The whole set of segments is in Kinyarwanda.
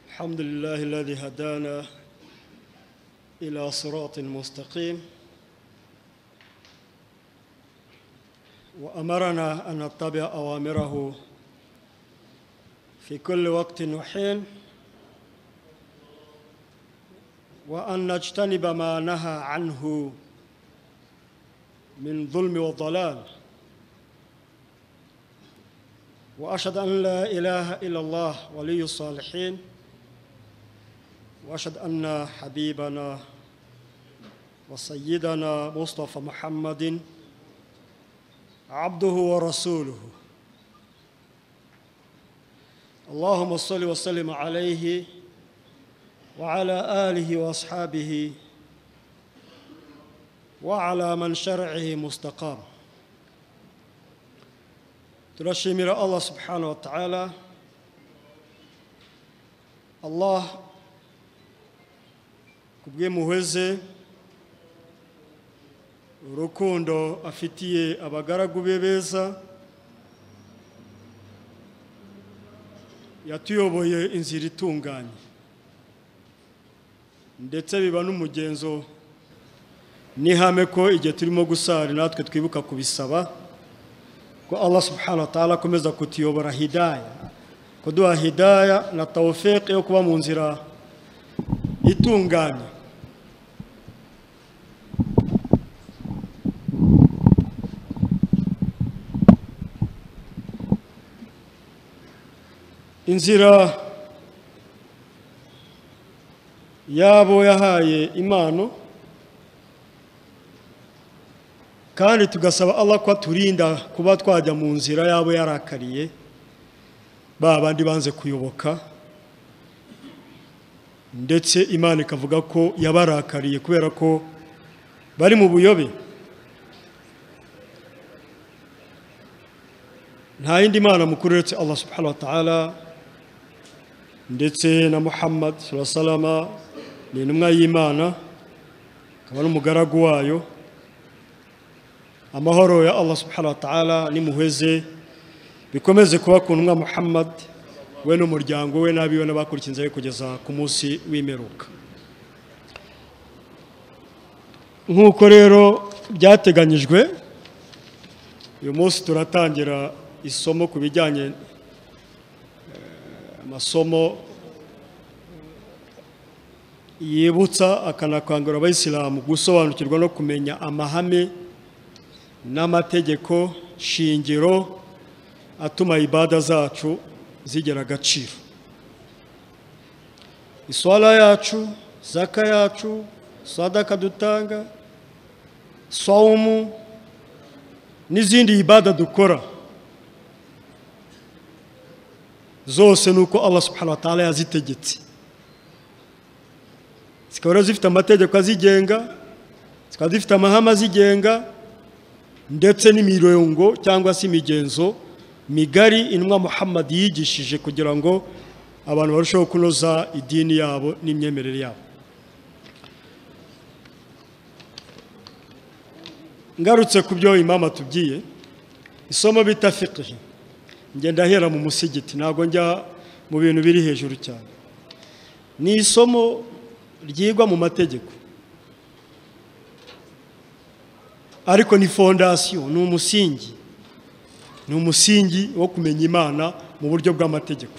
الحمد لله الذي هدانا إلى صراط مستقيم وأمرنا أن نتبع أوامره في كل وقت وحين وأن نجتنب ما نهى عنه من ظلم وضلال وأشهد أن لا إله إلا الله ولي الصالحين وأشهد أن حبيبنا وسيدنا مصطفى محمد عبده ورسوله اللهم صل وسلم عليه وعلى آله وأصحابه وعلى من شرعه مستقام turashimira allah subhanahu wa ta'ala allah kubw'impuhwe ze urukundo afitiye abagaragu be beza yatuyoboye inzira itunganye ndetse biba n'umugenzo n'ihame ko igihe turimo gusara natwe twibuka kubisaba ko allah subhanahu wa ta'ala akomeza kutuyobora hidaya kuduha hidaya na tawufiki yo kuba mu nzira itunganye inzira yabo yahaye impano kandi tugasaba Allah ko aturinda kuba twajya mu nzira yabo yarakariye ba bandi banze kuyoboka ndetse imana ikavuga ko yabarakariye kubera ko bari mu buyobe nta yindi mana mukuru uretse Allah subhanahu wa ta'ala ndetse na Muhammad sallallahu ni intumwa y'Imana akaba n'umugaragu wayo amahoro ya allah subhanahu wa ta'ala nimuheze bikomeze kuba ku ntumwa muhammad we n'umuryango we n'abiwe n'abakurikiza be kugeza ku munsi w'imperuka nk'uko rero byateganyijwe uyu munsi turatangira isomo ku bijyanye amasomo yibutsa akanakangurira abayisilamu gusobanukirwa no kumenya amahame n'amategeko shingiro atuma ibada zacu zigira agaciro iswara yacu zaka yacu sadaka dutanga sawumu n'izindi ibada dukora zose ni uko allah subhanahu wa ta'ala yazitegetse zikaba zifite amategeko azigenga zikaba zifite amahame azigenga ndetse n'imirongo cyangwa se imigenzo migari inwa muhammad yigishije kugira ngo abantu barusheho kunoza idini yabo n'imyemerere yabo ngarutse ku byo imama tubwiye isomo bita fiqhi ngenda ahera mu musigiti ntabwo njya mu bintu biri hejuru cyane ni isomo ryigwa mu mategeko ariko ni fondasiyo ni umusingi ni umusingi wo kumenya imana mu buryo bw'amategeko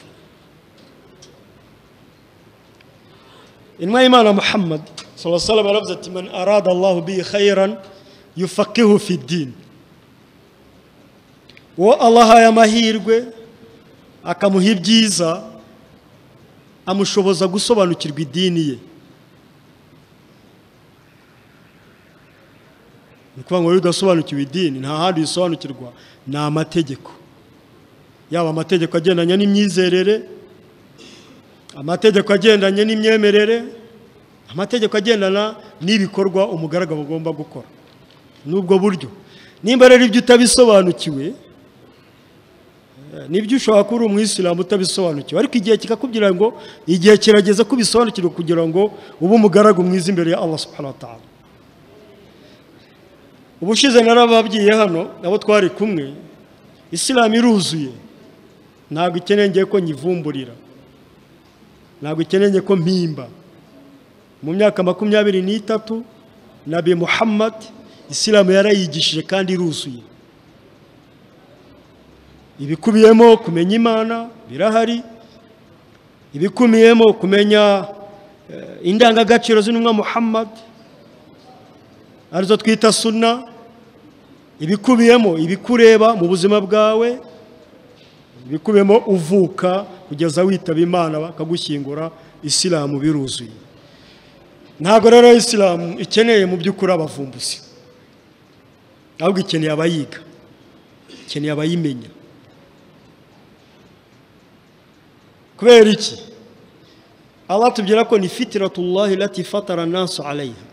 inwa y'imana muhammad sallallahu aravuze ati man arada allahu bi khairan yufaqihu fi dini uwo ahaye amahirwe akamuha ibyiza amushoboza gusobanukirwa idini ye ni ukuvuga ngo rero udasobanukiwe idini nta handi uyisobanukirwa ni amategeko yaba amategeko agendanye n'imyizerere amategeko agendanye n'imyemerere amategeko agendana n'ibikorwa umugaragu agomba gukora n'ubwo buryo nimba rero ibyo utabisobanukiwe nibyo ushobora kuba uri umwisilamu utabisobanukiwe ariko igihe kikakubwira ngo igihe kirageze ko ubisobanukirwa kugira ngo ube umugaragu mwiza imbere ya allah subhanahu wa ta'ala ubushize narababwiye hano nabo twari kumwe isilamu iruzuye ntabwo ikeneye ngiye ko nyivumburira ntabwo ikeneye ko mpimba mu myaka makumyabiri n'itatu nabi muhammad isilamu yarayigishije kandi iruzuye ibikubiyemo kumenya imana birahari ibikubiyemo kumenya eh, indangagaciro z'intumwa muhammad arizo twita suna ibikubiyemo ibikureba mu buzima bwawe ibikubiyemo uvuka kugeza witaba imana bakagushyingura isilamu biruzuye ntabwo rero isilamu ikeneye mu by'ukuri abavumbuzi ahubwo ikeneye abayiga ikeneye abayimenya kubera iki Allah tubwira ko ni fitiratullahi lati fatara nasu alayha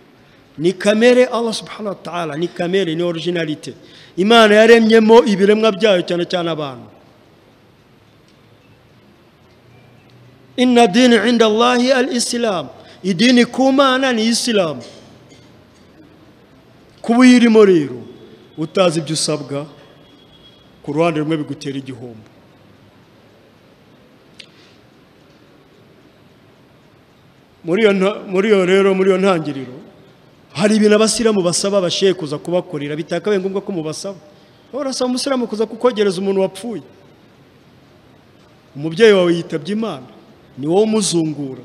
ni kamere Allah subhanahu wa ta'ala ni kamere ni originalite imana yaremyemo ibiremwa byayo cyane cyane abantu inna dini inda Allahi al-islam idini ku mana ni isilamu kuba uyirimo rero utazi ibyo usabwa ku ruhande rumwe bigutera igihombo muri iyo nta- muri iyo rero muri iyo ntangiriro hari ibintu abasiramu basaba abashehe kuza kubakorera bitakabaye ngombwa ko mubasaba wowe urasaba umusiramu kuza kukogereza umuntu wapfuye umubyeyi wawe yitabye imana ni wowe umuzungura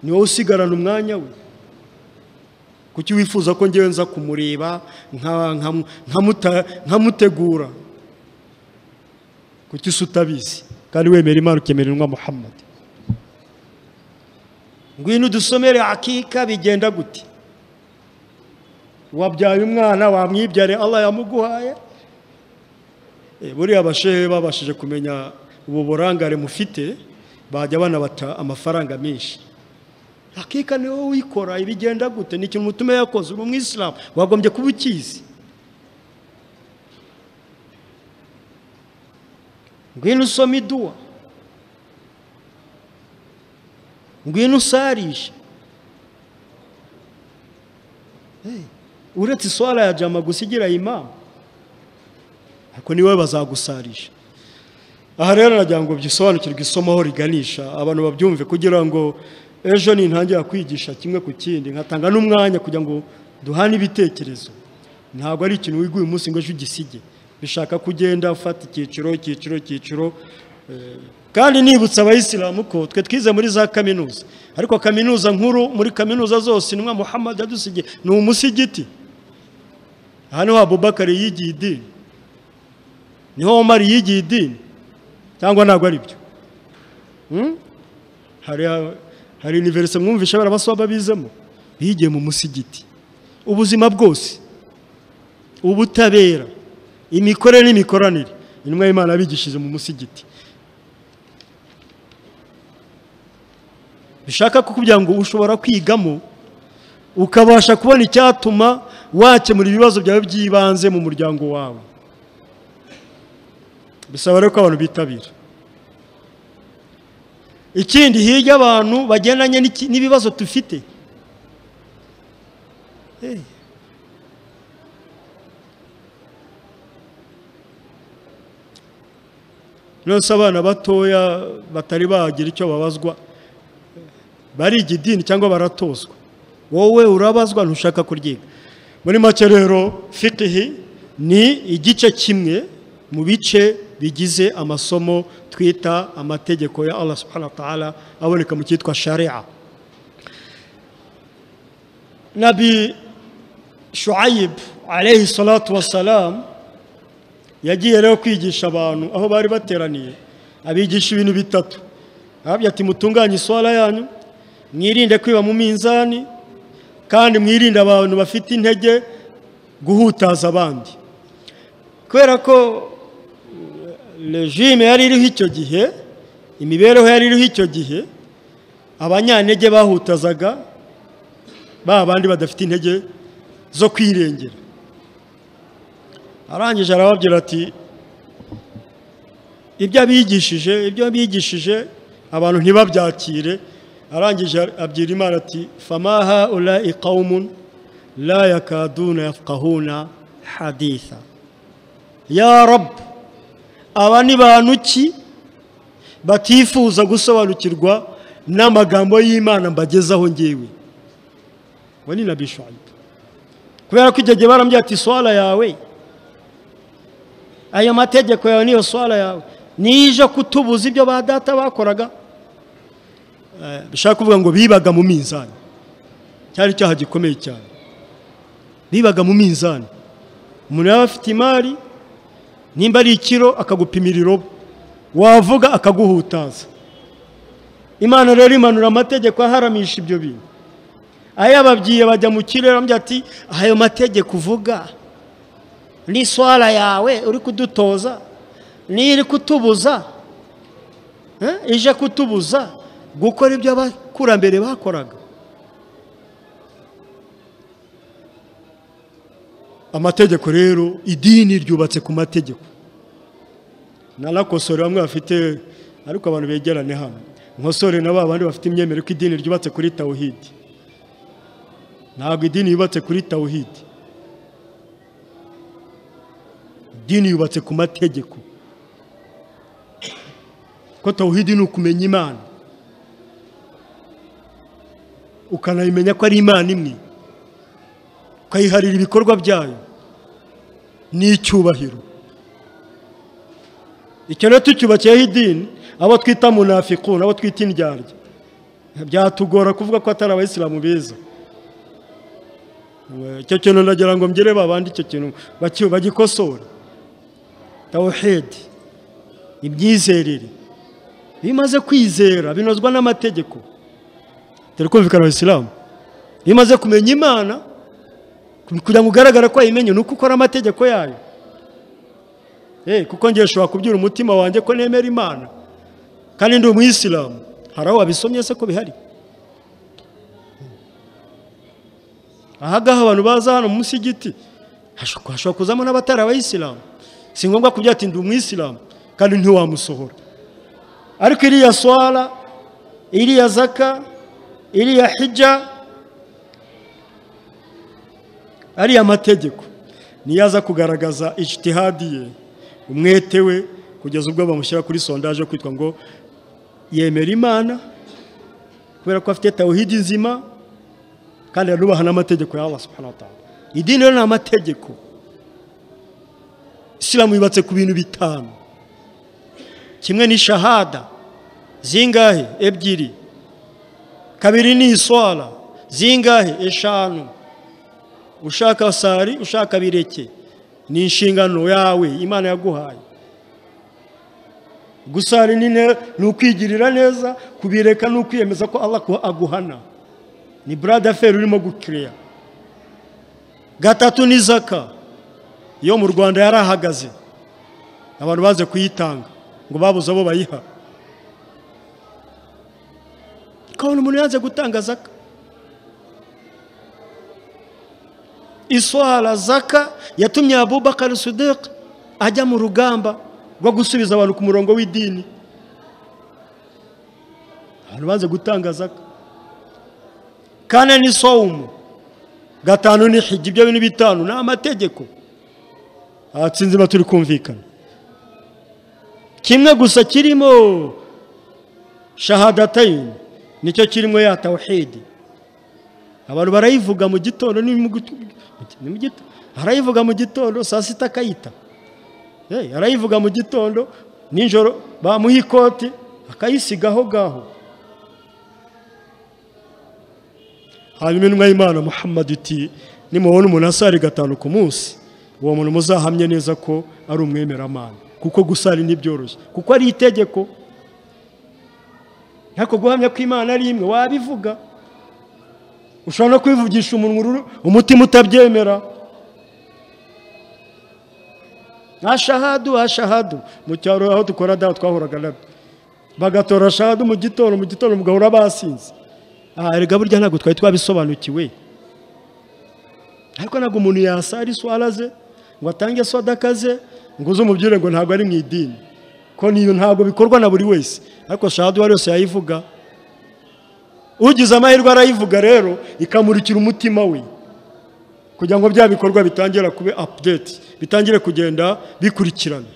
ni wowe usigarana umwanya we kuki wifuza ko ngewe nza kumureba nka- nka- nkamuta- nkamutegura kuki se utabizi kandi wemera imana ukemera intumwa muhammad ngwino udusomere akika bigenda gute wabyaye umwana wamwibyare allah yamuguhaye Eh, buriya abashehe babashije kumenya ubu burangare mufite bajya banabata amafaranga menshi akika ni wowe uyikora ibigenda gute ni ikintu umutume yakoze uri umwisilamu wagombye kuba ukizi ngwino usome iduwa ngwino usarishe Eh, uretse iswara ya jama gusa igira imamu ariko niwe bazagusarisha aha rero nagira ngo byisobanukirwe isomo aho riganisha abantu babyumve kugira ngo ejo nintangira kwigisha kimwe ku kindi nkatanga n'umwanya kugira ngo duhane ibitekerezo ntabwo ari ikintu wiga uyu munsi ngo ejo ugisige bishaka kugenda ufata icyiciro icyiciro icyiciro kandi nibutsa abayisilamu ko twe twize muri za kaminuza ariko kaminuza nkuru muri kaminuza zose intumwa muhammad yadusigiye ni umusigiti aha niho abubakari yigiye idini niho omar yigiye idini cyangwa ntabwo ari byo Hmm? hari hari universe mwumvisha barabasaba babizemo bigiye mu musigiti ubuzima bwose ubutabera imikorere n'imikoranire intumwa y'imana yabigishije mu musigiti bishaka kukubwira ngo ushobora kwigamo ukabasha kubona icyatuma wakemura ibibazo byawe by'ibanze mu muryango wawe bisaba rero ko abantu bitabira ikindi hirya abantu bagendanye n'iki- n'ibibazo dufite Eh. nonese abana batoya batari bagira icyo babazwa bariga idini cyangwa baratozwa wowe urabazwa ntushaka kuryiga muri make rero fitihi ni igice kimwe mu bice bigize amasomo twita amategeko ya allah subhanahu wa ta'ala aboneka mu cyitwa sharia nabi shuayib alayhi salatu wassalam yagiye rero kwigisha abantu aho bari bateraniye abigisha ibintu bitatu arababwira ati mutunganye iswara yanyu mwirinde kwiba mu minzani kandi mwirinde abantu bafite intege guhutaza abandi kubera ko eh, regime yari iriho icyo gihe imibereho yari iriho icyo gihe abanyantege bahutazaga ba bandi badafite intege zo kwirengera arangije arababwira ati ibyo abigishije ibyo abigishije abantu ntibabyakire arangije abwira imana ati famaha ula iqawmun la yakaduna yafqahuna haditha ya rab aba ni bantu ki batifuza gusobanukirwa n'amagambo y'imana mbagezaho ngewe ngo ni na bishuwayibu kubera ko icyo gihe barambwira ati swara yawe ayo mategeko yawe niyo swara yawe nije kutubuza ibyo ba data bakoraga Eh, bishaka kuvuga ngo bibaga mu minzani cyari icyaha gikomeye cyane bibaga mu minzani umuntu yaba afite imari nimba ari ikiro akagupimira irobo wavuga akaguhutaza imana rero imanura amategeko aharamisha ibyo bintu ayababwiye bajya mu kirere bamubwira ati ayo mategeko uvuga ni swara yawe uri kudutoza ni iri kutubuza eh, ije kutubuza gukora ibyo abakurambere bakoraga amategeko rero idini ryubatse ku mategeko narakosore bamwe bafite ariko abantu begerane hano nkosore na ba bandi bafite imyemerere ko idini ryubatse kuri tawuhidi ntabwo idini yubatse kuri tawuhidi idini yubatse ku mategeko ko tawuhidi ni ukumenya imana ukanayimenya ko ari imana imwe ukayiharira ibikorwa byayo n'icyubahiro icyo rero tucyubakiyeho idini abo twita munafiku abo twita indyarya byatugora kuvuga ko atari abayisilamu beza icyo kintu ndagira ngo mbere babandi icyo kintu baki- bagikosora tawuhedi imyizerere iyo umaze kwizera binozwa n'amategeko dore kumvikana abasilamu iyo umaze kumenya imana kugira ngo ugaragare ko wayimenye ni uko ukora amategeko yayo Eh, kuko ngiye ushobora kubyura umutima wanjye ko nemera imana kandi ndi umuyisilamu hari aho wabisomye se ko bihari ahagaha abantu baza hano munsi y'igiti hashobora hashobora kuzamo n'abatari abayisilamu si ngombwa kubyara ati ndi umwisilamu kandi ntiwamusohora ariko iriya swara iriya zaka iriya hijja ariya mategeko niyo aza kugaragaza ijtihadi ye umwete we kugeza ubwo bamushyira kuri sondaje yo kwitwa ngo yemera imana kubera ko afite tawuhidi nzima kandi arubaha n'amategeko ya Allah subhanahu wa ta'ala idini rero ni amategeko isilamu yubatse ku bintu bitanu kimwe ni shahada zingahe ebyiri kabiri ni iswara zingahe eshanu ushaka sari ushaka bireke ni inshingano yawe imana yaguhaye gusari ni ne- ni ukwigirira neza kubireka ni ukwiyemeza ko Allah ku- aguhana ni burada feri urimo gukireya gatatu ni zaka yo mu rwanda yarahagaze abantu baze kuyitanga ngo babuze abo bayiha ukabona umuntu yanze gutanga zaka iswara zaka yatumye abubakar sudek ajya mu rugamba rwo gusubiza abantu ku murongo w'idini abantu banze gutanga zaka kane ni sowumu gatanu ni hijya ibyo bintu bitanu ni amategeko aha sinzi niba turi kumvikana kimwe gusa kirimo shahadatayini nicyo kirimo ya tawuhidi abantu barayivuga mu gitondo ni mu gutu- ni mu gitondo arayivuga mu gitondo saa sita akayita Eh, arayivuga mu gitondo nijoro bamuha ikoti akayisiga aho ngaho hanyuma intumwa y'imana muhammad iti nimubona umuntu asari gatanu ku munsi uwo muntu muzahamye neza ko ari umwemeramana kuko gusari ntibyoroshye kuko ari itegeko ariko guhamya ko imana ari imwe wabivuga ushobora no kwivugisha umunwa uru- umutima utabyemera ashahadu ashahadu mu cyaro aho dukora daho twahoraga nabyo bagatora shahadu mu gitondo mu gitondo mugahora basinze aha erega burya ntabwo twari twabisobanukiwe ariko ntabwo umuntu yasara iswara ze ngo atange sodaka ze ngo uze umubwire ngo ntabwo ari mu idini ko niyo ntabwo bikorwa na buri wese ariko shahadu uwo ari wese yayivuga ugize amahirwe arayivuga rero ikamurikira umutima we kugira ngo bya bikorwa bitangire kuba apudeti bitangire kugenda bikurikirana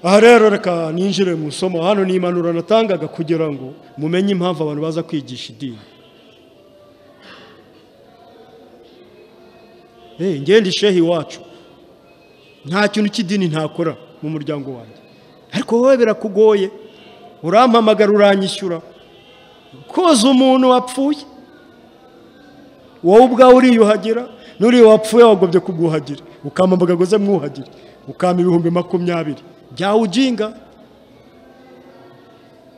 aha rero reka ninjire mu isomo hano ni impanuro natangaga kugira ngo mumenye impamvu abantu baza kwigisha idini Eh, ngende ishehe iwacu nta kintu cy'idini ntakora mu muryango wanjye ariko wowe birakugoye urampamagara uranyishyura koza umuntu wapfuye wowe ubwawe uriyuhagira n'uriya wapfuye wagobye kuguhagira ukampamagara ngo uze mwuhagire ukama ibihumbi makumyabiri byawe ujinga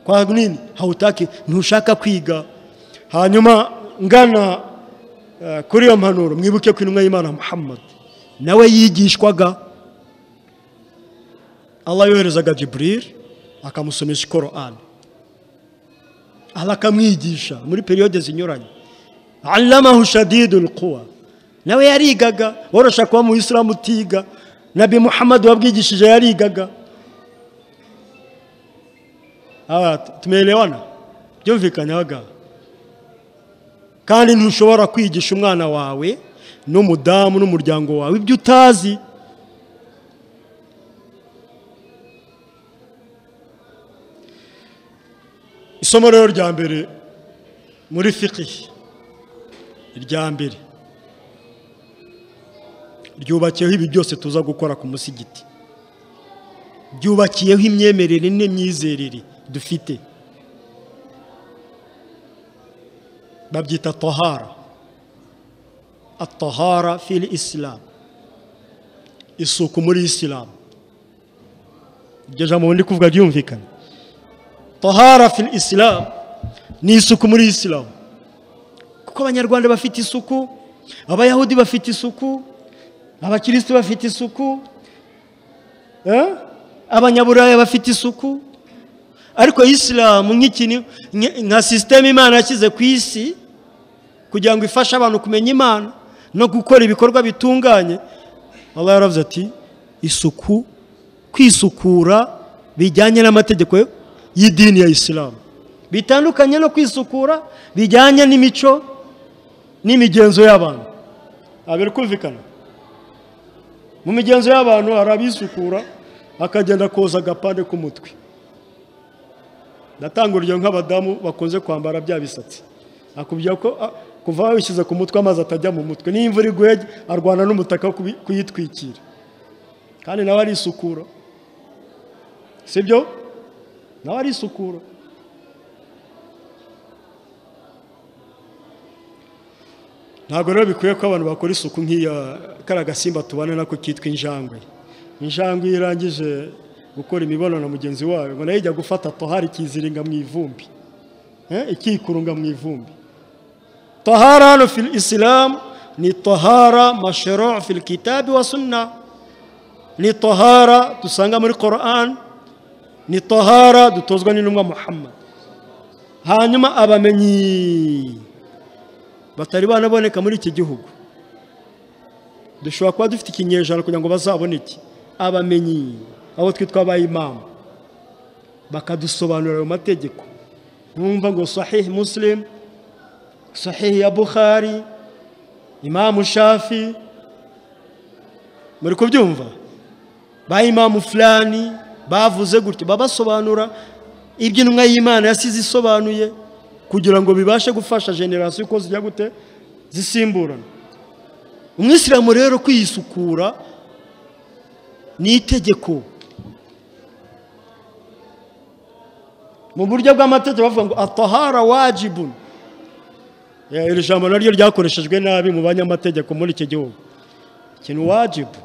kwa nini hawutake ntushaka kwiga hanyuma ngana eh, kuri iyo mpanuro mwibuke ko intumwa y'imana muhammad nawe yigishwaga allah yoherezaga jiburil akamusomesha korani allah akamwigisha muri periyode zinyuranye allamahu shadidul quwa nawe yarigaga worosha kuba mu isilamu utiga nabi muhammad wabwigishije yarigaga Hawa, t- tumeelewana byumvikanye abagabo kandi ntushobora kwigisha umwana wawe n'umudamu n'umuryango wawe ibyo utazi isomo rero rya mbere muri fikihi irya mbere ryubakiyeho ibi byose tuza gukora ku musigiti ryubakiyeho imyemerere n'imyizerere dufite babyita tahara atahara fili isilamu isuku muri isilamu iryo jambo ndi kuvuga ryumvikana tahara fili isilamu ni isuku muri isilamu kuko abanyarwanda bafite isuku abayahudi bafite isuku abakirisitu bafite isuku eh? abanyaburaya bafite isuku ariko isilamu nk'ikintu nka- nka sisiteme imana yashyize ku isi kugira ngo ifashe abantu kumenya imana no gukora ibikorwa bitunganye allah yaravuze ati isuku kwisukura bijyanye n'amategeko y'idini ya isilamu bitandukanye no kwisukura bijyanye n'imico n'imigenzo y'abantu abiri kumvikana mu migenzo y'abantu hari abisukura akagenda koza agapande k'umutwe ndatanga urugero nk'abadamu bakunze kwambara bya bisatsi akubwira ko ah, kuva wishyize ku mutwe amazi atajya mu mutwe niyo imvura iguye arwana n'umutaka wo kubi- kuyitwikira kandi nawe arisukura si byo nawe arisukura ntabwo rero bikwiye ko abantu bakora isuku nk'iya kariya gasimba tubana nako kitwa injangwe injangwe iyo irangije gukora imibonano mugenzi wayo ngo nayo ijya gufata tohari ikiziringa mu ivumbi Eh, ikikurunga mu ivumbi tohara hano fil isilamu ni tohara mashero fil kitabi wa sunna ni tohara dusanga muri korani ni tohara dutozwa n'intumwa muhammad hanyuma abamenyi batari banaboneka muri iki gihugu dushobora kuba dufite ikinyejana kugira ngo bazaboneke abamenyi abo twitwa abayimama bakadusobanurira ayo mategeko numva ngo sahihi musilimu sahihi ya buhari imamu shafi muri kubyumva ba imamu fulani bavuze gutyo babasobanura ibyo intumwa y'imana yasize isobanuye kugira ngo bibashe gufasha generasiyo uko zijya gute zisimburana umwisilamu rero kwisukura ni itegeko mu buryo bw'amategeko bavuga ngo atahara wajibun Eh, iri jambo naryo ryakoreshejwe nabi mu banyamategeko muri iki gihugu ikintu wajibu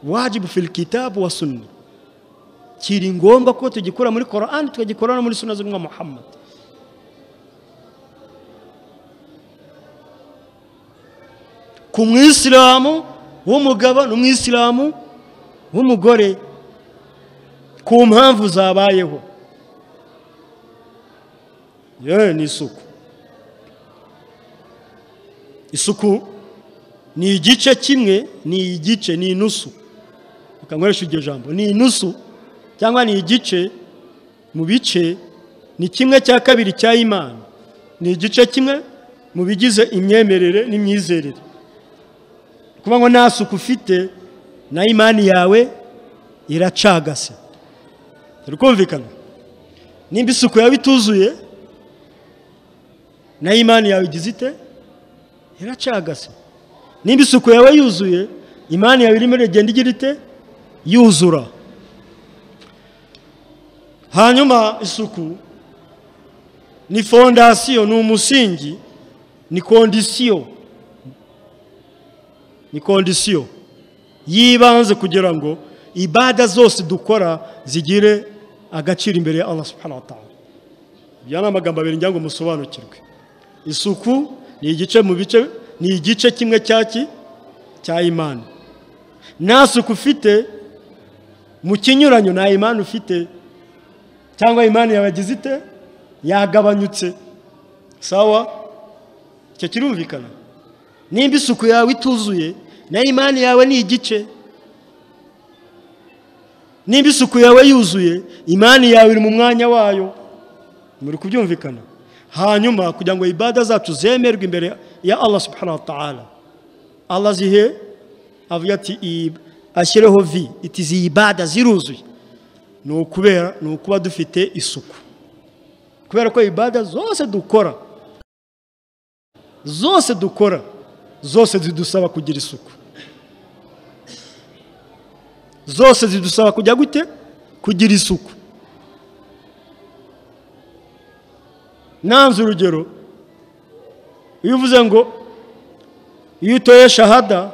wajibu fil kitabu wa sunna kiri ngombwa ko tugikura muri korani tukagikura no muri suna z'umwa muhammad ku mwisilamu w'umugabo n'umwisilamu w'umugore ku mpamvu zabayeho yewe ni isuku isuku ni igice kimwe ni igice ni inusu ukankoresha iryo jambo ni inusu cyangwa ni igice mu bice ni kimwe cya kabiri cya imana ni igice kimwe mu bigize imyemerere n'imyizerere kuba ngo nta suku ufite na imani yawe iracagase turi kumvikana nimba isuku yawe ituzuye na imani yawe igize ite iracagase nimba isuku yawe yuzuye imani yawe irimo iragenda igira ite yuzura hanyuma isuku ni fondasiyo ni umusingi ni kondisiyo ni kondisiyo y'ibanze kugira ngo ibada zose dukora zigire agaciro imbere ya Allah subhanahu wa ta'ala ibyo ni amagambo abiri ngira ngo musobanukirwe isuku ni igice mu bice ni igice kimwe cyaki cya imana nta suku ufite mu kinyuranyo nta imana ufite cyangwa imana yabagize ite yagabanyutse sawa icyo kirumvikana nimba isuku yawe ituzuye na imana yawe ni igice nimba isuku yawe yuzuye imana yawe iri mu mwanya wayo muri kubyumvikana hanyuma kugira ngo ibada zacu zemerwe imbere ya Allah subhanahu wa ta'ala Allah zihe avuga ati ashyireho vi iti izi ibada ziruzuye ni ukubera ni ukuba dufite isuku kubera ko ibada zose dukora zose dukora zose zidusaba kugira isuku zose zidusaba kujya gute kugira isuku nanze urugero iyo uvuze ngo iyo utoye shahada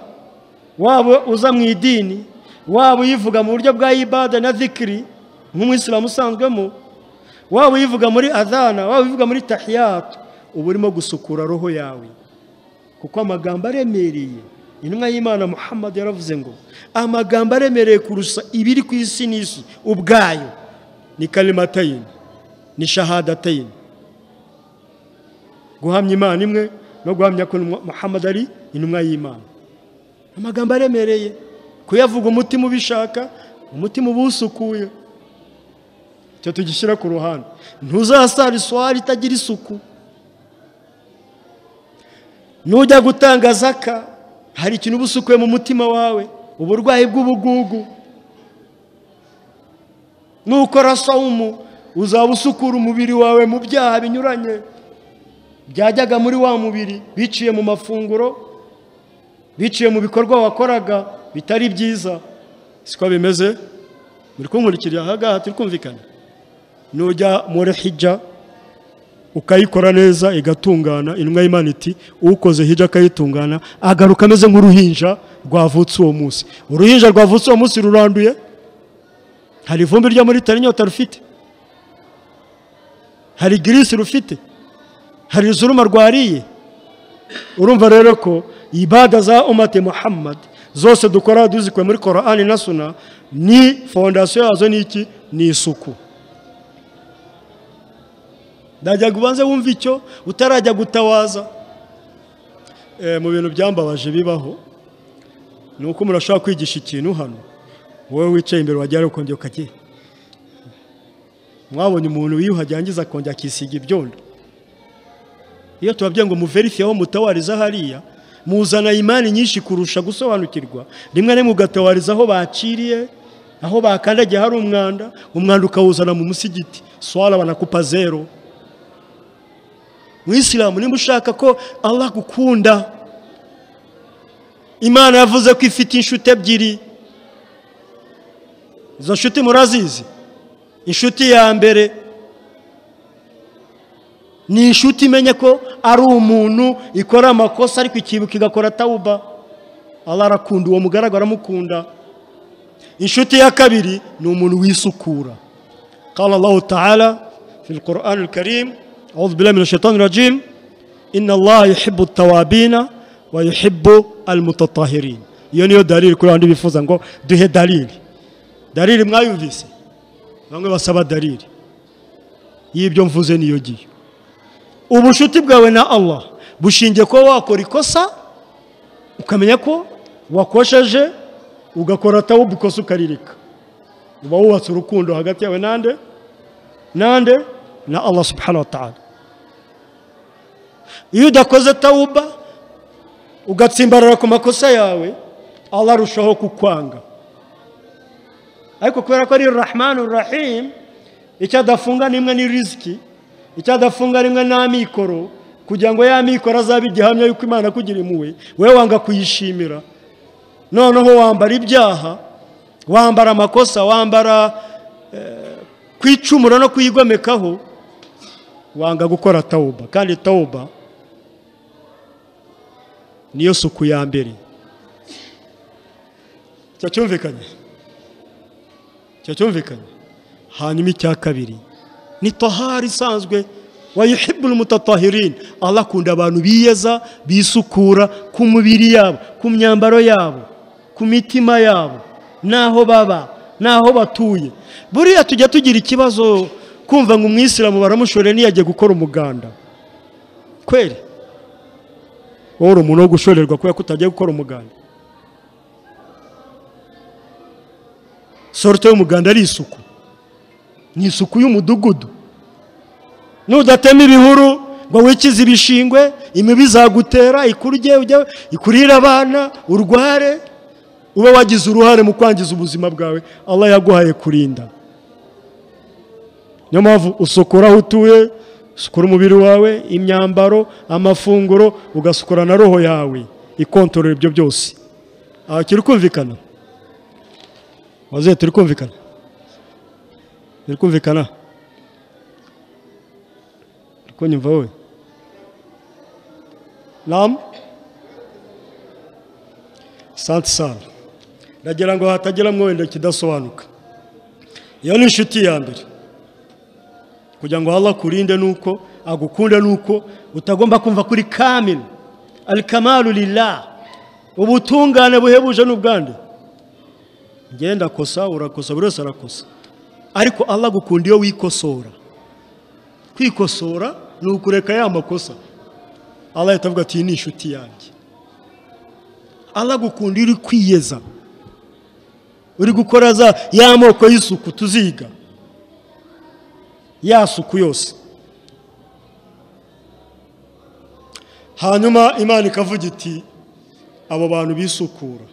waba uza mu idini waba uyivuga mu buryo bwa ibada na zikiri nk'umwisilamu usanzwemo waba uyivuga muri adana waba uyivuga muri tahiyatu uba urimo gusukura roho yawe kuko amagambo aremereye intumwa y'imana muhammad yaravuze ngo amagambo aremereye kurusha ibiri ku isi n'isi ubwayo ni karimatayini ni shahadatayini guhamya imana imwe no guhamya ko muhammad ari intumwa y'imana amagambo aremereye kuyavuga umutima ubishaka umutima uba usukuye icyo tugishyira ku ruhande ntuzasara iswari itagira isuku nujya gutanga zaka hari ikintu uba usukuye mu mutima wawe uburwayi bw'ubugugu nukora sawumu uzaba usukura umubiri wawe mu byaha binyuranye byajyaga muri wa mubiri biciye mu mafunguro biciye mu bikorwa wakoraga bitari byiza siko bimeze muri kunkurikira aha ngaha turi kumvikana nujya muri hijja ukayikora neza igatungana intumwa y'imana iti ukoze hijya akayitungana agaruka ameze nk'uruhinja rwavutse uwo munsi uruhinja rwavutse uwo munsi ruranduye hari ivumbi ryo muri tarinyota rufite hari girisi rufite hari izuruma rwariye urumva rero ko ibada za umate muhammad zose dukora duzikuye muri korani na suna ni fondasiyo yazo ni iki ni isuku ndajyaga ubanze wumva icyo utarajya gutawaza mu bintu byambabaje bibaho ni uko umuntu ashobora kwigisha ikintu hano wowe wicaye imbere wajyayo ukongera ukagiye mwabonye umuntu wiyuhagiye yangiza akongera akisiga ibyondo iyo tubabwiye ngo muverifiye aho mutawariza hariya muzana imani nyinshi kurusha gusobanukirwa rimwe rimwe ugatawariza aho bakiriye aho bakandagiye hari umwanda umwanda ukawuzana mu musigiti swara banakupa zero mwisilamu nimba ushaka ko Allah agukunda imana yavuze ko ifite inshuti ebyiri izo nshuti murazizi inshuti ya mbere ni inshuti imenye ko ari umuntu ikora amakosa ariko ikibuka igakora tawuba Allah arakunda uwo mugaragara amukunda inshuti ya kabiri ni umuntu wisukura qala Allah ta'ala fi al-Qur'an al-Karim أعوذ بالله من الشيطان الرجيم إن الله يحب التوابين ويحب المتطهرين يوني دليل كل عندي بيفوز ngo duhe dalili dalili mwayumvise bamwe basaba dalili y'ibyo mvuze niyo giye ubushuti bwawe na Allah bushingiye kuba wakora ikosa ukamenya ko wakosheje ugakora tawubu ikosa ukaririka uba wubatse urukundo hagati yawe nande nande na Allah subhanahu wa ta'ala iyo udakoze tawuba ugatsimbarara ku makosa yawe Allah arushaho kukwanga ariko kubera ko ari rahmanu rahimu icyo adafunga nimwe ni riziki icyo adafunga rimwe ni amikoro kugira ngo ya mikoro azabe igihamya yuko imana akugira impuhwe wowe wanga kuyishimira noneho wambara ibyaha wambara amakosa wambara kwicumura no kuyigomekaho wanga gukora tawuba kandi tawuba niyo suku ya mbere cyacyumvikanye cyacyumvikanye hanyuma icya kabiri ni tohari isanzwe wayihibura umutatahirini aho akunda abantu biyeza bisukura ku mubiri yabo ku myambaro yabo ku mitima yabo n'aho baba n'aho batuye buriya tujya tugira ikibazo kumva ngo umwisilamu baramushoreye ntiyajye gukora umuganda kweri wowe uri umuntu wo gushorerwa kubera ko utagiye gukora umuganda sorute y'umuganda ari isuku ni isuku y'umudugudu nudatema ibihuru ngo wikize ibishingwe imibu izagutera ikurye ikurire abana urware uba wagize uruhare mu kwangiza ubuzima bwawe aba yaguhaye kurinda niyo mpamvu usukura aho utuye usukura umubiri wawe imyambaro amafunguro ugasukura na roho yawe ikontorora ibyo byose aha turi kumvikana wazuye turi kumvikana turi kumvikana ko nyumva wowe namu santi sara ndagira ngo hatageramo wenda kidasobanuka iyo ni inshuti ya mbere kugira ngo haba kurinde nuko agukunde nuko utagomba kumva kuri kamini alikamaru rira ubutungane buhebuje n'ubwande ngenda kosa urakosa buri wese arakosa ariko alagukunda iyo wikosora kwikosora ni ukureka ya makosa Allah yatavuga ati ni inshuti yanjye Allah gukunda uri kwiyeza uri gukora za ya moko y'isuku tuziga ya suku yose hanyuma imana ikavuga iti abo bantu bisukura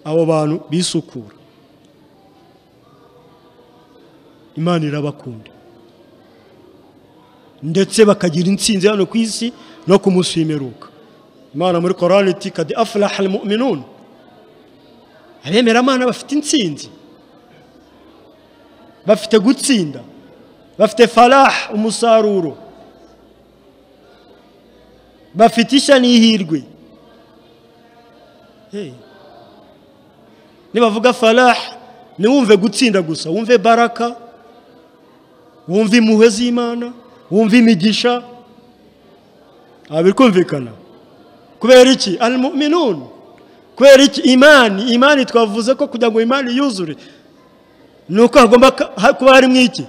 abo bantu bisukura imana irabakunda ndetse bakagira insinzi hano ku isi no ku munsi w'imeruka imana muri korani iti kadi afuraha muminuni abemeramana bafite insinzi bafite gutsinda bafite faraha umusaruro bafite ishya n'ihirwe nibavuga faraha ntiwumve gutsinda gusa wumve baraka wumve impuhwe z'imana wumve imigisha bikumvikana kubera iki ari minuni kubera iki imani imani twavuze ko kugira ngo imani yuzure ni uko hagomba kuba harimo iki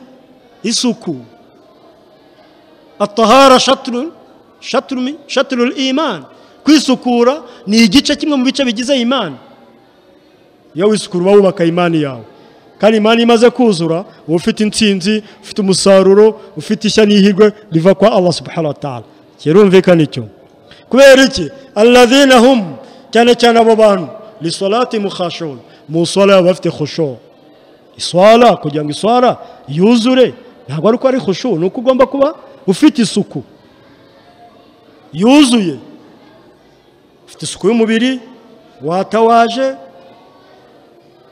isuku atahara shaturu shaturumi shaturu imani kwisukura ni igice kimwe mu bice bigize imani iyo wisukura uba wubaka imani yawe kandi imana imaze kuzura uba ufite insinzi ufite umusaruro ufite ishya n'ihirwe riva kwa Allah subhanahu wa ta'ala kirumvikana icyo kubera iki alladhina hum cyane cyane abo bantu li salati mukhashun mu sala bafite khushu iswala kugira ngo iswala yuzure ntabwo ari uko ari khushu ni uko ugomba kuba ufite isuku yuzuye ufite isuku y'umubiri watawaje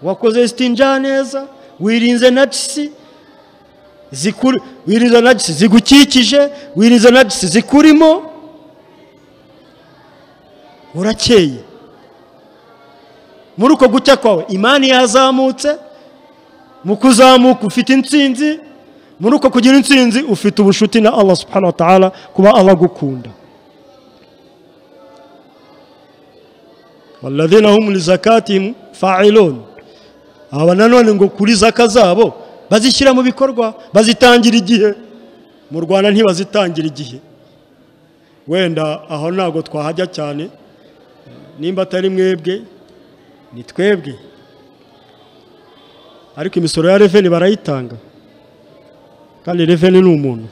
wakoze sitinja neza wirinze nagisi zikuri wirinze nagisi zigukikije wirinze nagisi zikurimo urakeye muri uko gucya kwawe imani yazamutse mu kuzamuka ufite insinzi muri uko kugira insinzi ufite ubushuti na Allah subhanahu wa ta'ala kuba abagukunda والذين هم لزكاتهم فاعلون aba nanone ngo kuri zaka zabo bazishyira mu bikorwa bazitangira igihe mu rwanda ntibazitangira igihe wenda aho ntabwo twahajya cyane nimba atari mwebwe ni twebwe ariko imisoro ya reveni barayitanga kandi reveni ni umuntu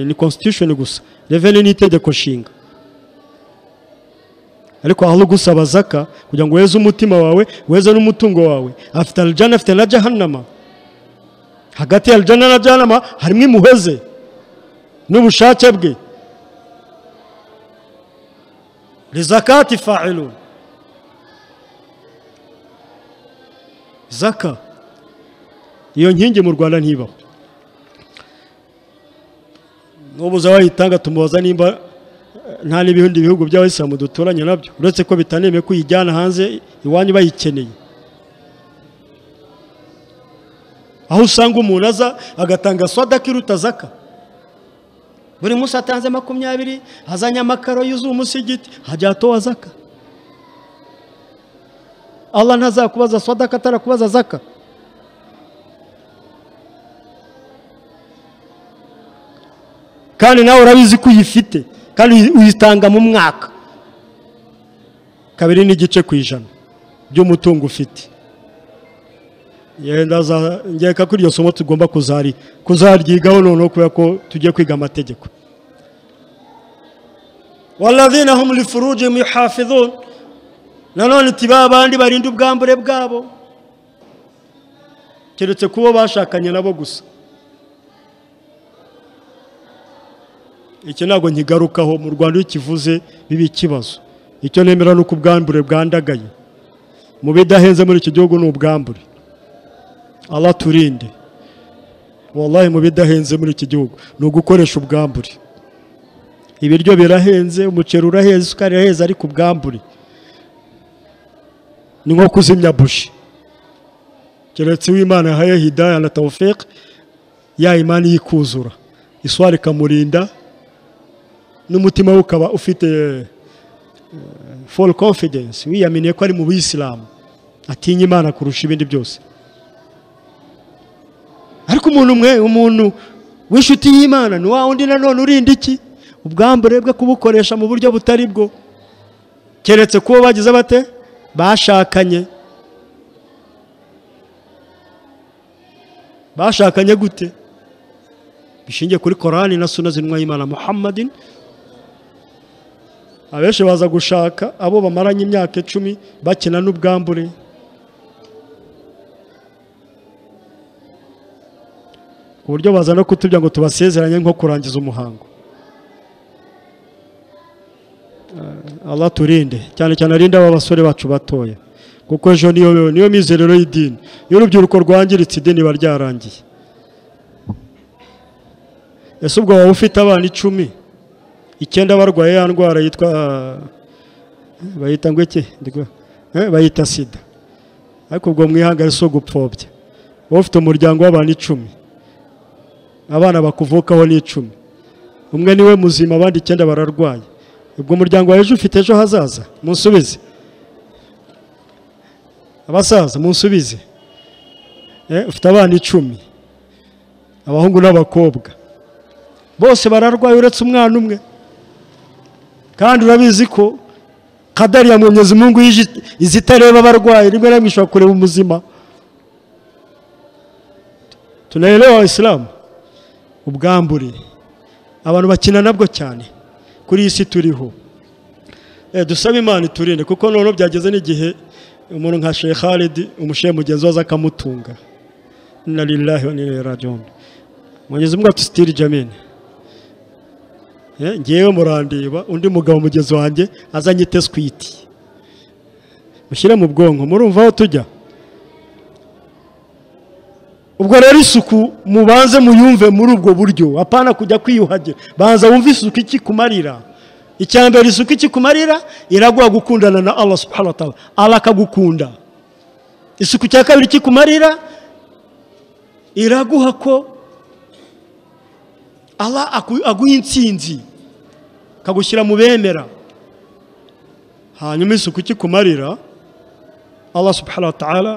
ni constitution gusa reveni ni itegeko nshinga ariko aho gusaba zaka kugira ngo weze umutima wawe weze n'umutungo wawe afite arijana afite na jahanama hagati ya arijana na jahanama harimo imuheze n'ubushake bwe rizakati fayilu zaka iyo nkingi mu rwanda ntibaho n'ubuze wayitanga tumubaza nimba nta n'ibindi bihugu by'abayisilamu duturanye nabyo uretse ko bitanemewe ko uyijyana hanze iwanyu bayikeneye aho usanga umuntu aza agatanga swadaka iruta zaka buri munsi atanze makumyabiri azanye amakaro yuzuye umusigiti hajya hatowa zaka Allah ntazakubaza swadaka atarakubaza zaka kandi nawe urabizi ko uyifite kandi uyitanga mu mwaka kabiri n'igice ku ijana by'umutungo ufite ngeka ko iryo somo tugomba kuzaryigaho noneho kubera ko tugiye kwiga amategeko waradina ho muri furuje mu hafizone nanone tiba abandi barinda ubwambure bwabo keretse kubo bashakanye nabo gusa iki ntabwo nkigarukaho mu rwanda iyo ukivuze biba ikibazo icyo nemera ni uko ubwambure bwandagaye mu bidahenze muri iki gihugu ni ubwambure abaturinde wallahi mu bidahenze muri iki gihugu ni ugukoresha ubwambure ibiryo birahenze umuceri urahenze isukari irahenze ariko ubwambure ni nko kuzimya buji keretse uw'imana yahaye hidaya na tawufeke ya imana yikuzura iswari ikamurinda n'umutima we ukaba ufite foru confidence wiyaminiye ko ari mu bisilamu atinya imana kurusha ibindi byose ariko umuntu umwe umuntu w'inshuti y'imana ni wa wundi nanone urinda iki ubwambure bwe kubukoresha mu buryo butari bwo keretse kuba bagize bate bashakanye bashakanye gute bishingiye kuri korani na suna zinwa y'imana muhammadin abenshi baza gushaka abo bamaranye imyaka icumi bakina n'ubwambure ku buryo baza no kutubya ngo tubasezeranye nko kurangiza umuhango Allah turinde cyane cyane arinde aba basore bacu batoya kuko ejo niyo niyo mizerero y'idini iyo urubyiruko rwangiritse idini riba ryarangiye ese ubwo waba ufite abana icumi icyenda barwaye ya ndwara yitwa bayita ngo iki bayita sida ariko ubwo mwihangane si ugupfobya wowe ufite umuryango w'abantu icumi abana bakuvukaho ni icumi umwe niwe muzima abandi icyenda bararwaye ubwo umuryango wawe ejo ufite ejo hazaza munsubize abasaza munsubize ufite abana icumi abahungu n'abakobwa bose bararwaye uretse umwana umwe kandi urabizi ko kadari ya mungu izitareba abarwayi rimwe na rimwe ishobora kureba umuzima tunaelewa isilamu ubwambure abantu bakina nabwo cyane kuri iyi si turiho dusabe imana iturinde kuko noneho byageze n'igihe umuntu nka shekharidi umushehe mugenzi waza akamutunga na rirahi wa nirerajyombi mugezi umwe atusitiri jamini ngewe murandeba undi mugabo mugezi wanjye azanye iteswiti mushyire mu bwonko murumva aho tujya ubwo rero isuku mubanze muyumve muri ubwo buryo apana kujya kwiyuhagira banza wumve isuku iki kumarira icya mbere isuku iki kumarira iraguha gukundana na Allah subhanahu wa ta'ala Allah akagukunda isuku cya kabiri iki kumarira iraguha ko Allah aguha insinzi akagushyira mu bemera hanyuma isuku ikikumarira Allah subhanahu wa ta'ala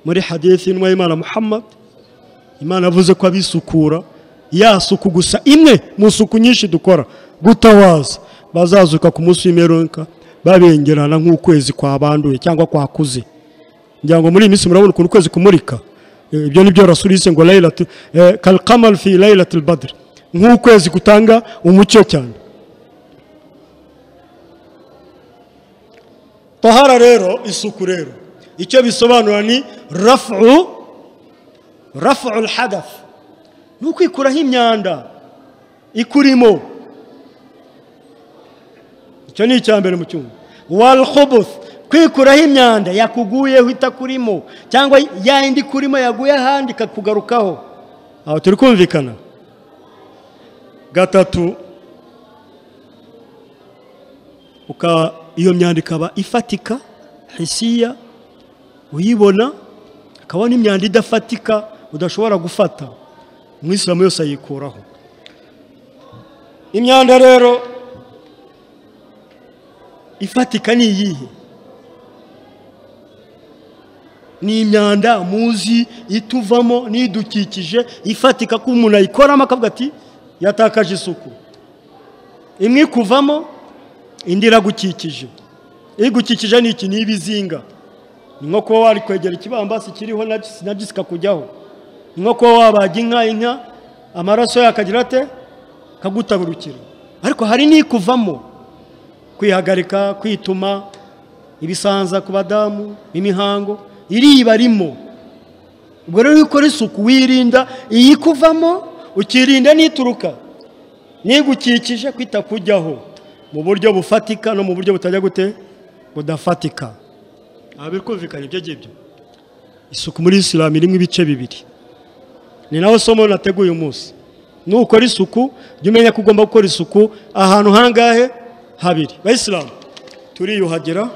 muri hadithi y'inwa y'imana muhammad imana avuze ko abisukura ya suku gusa imwe mu suku nyinshi dukora gutawaza bazazuka ku munsi w'imperuka babengerana nk'ukwezi kwabanduye cyangwa kwakuze ngira ngo muri iyi minsi murabona ukuntu ukwezi kumurika ibyo nibyo rasulise ngo laylatu kalqamal fi laylatil badr nk'ukwezi gutanga umucyo cyane tahara rero isuku rero icyo bisobanura ni rafu rafu hadafu ni ukwikuraho imyanda ikurimo icyo ni icya mbere mu cyumba waruhobofu kwikuraho imyanda yakuguyeho itakurimo cyangwa ya yindi ikurimo yaguye ahandi ikakugarukaho aho turi kumvikana gatatu iyo myanda ikaba ifatika hesiya uyibona hakaba n'imyanda idafatika udashobora gufata umwisilamu yose ayikuraho imyanda rero ifatika ni iyihe ni imyanda muzi ituvamo n'idukikije ifatika ko umuntu ayikoramo akavuga ati yatakaje isuku imwe ikuvamo indi iragukikije igukikije ni iki ni ibizinga ni nko kuba wari kwegera ikibambasi kiriho na gisika kujyaho ni nko kuba wabaga inka inka amaraso yakagira ate kagutabirukira ariko hari n'ikuvamo kwihagarika kwituma ibisanza ku badamu n'imihango iriba arimo ubwo rero iyo ukora isuku wirinda iyikuvamo ukirinda n'ituruka n'igukikije kwita kujyaho mu buryo bufatika no mu buryo butajya gute budafatika aha biri kumvikana ibyo ngibyo isuku muri isilamu irimo ibice bibiri ni nawe somo nateguye umunsi nukora isuku jya umenya ko ugomba gukora isuku ahantu hangahe habiri bayisilamu turiyuhagira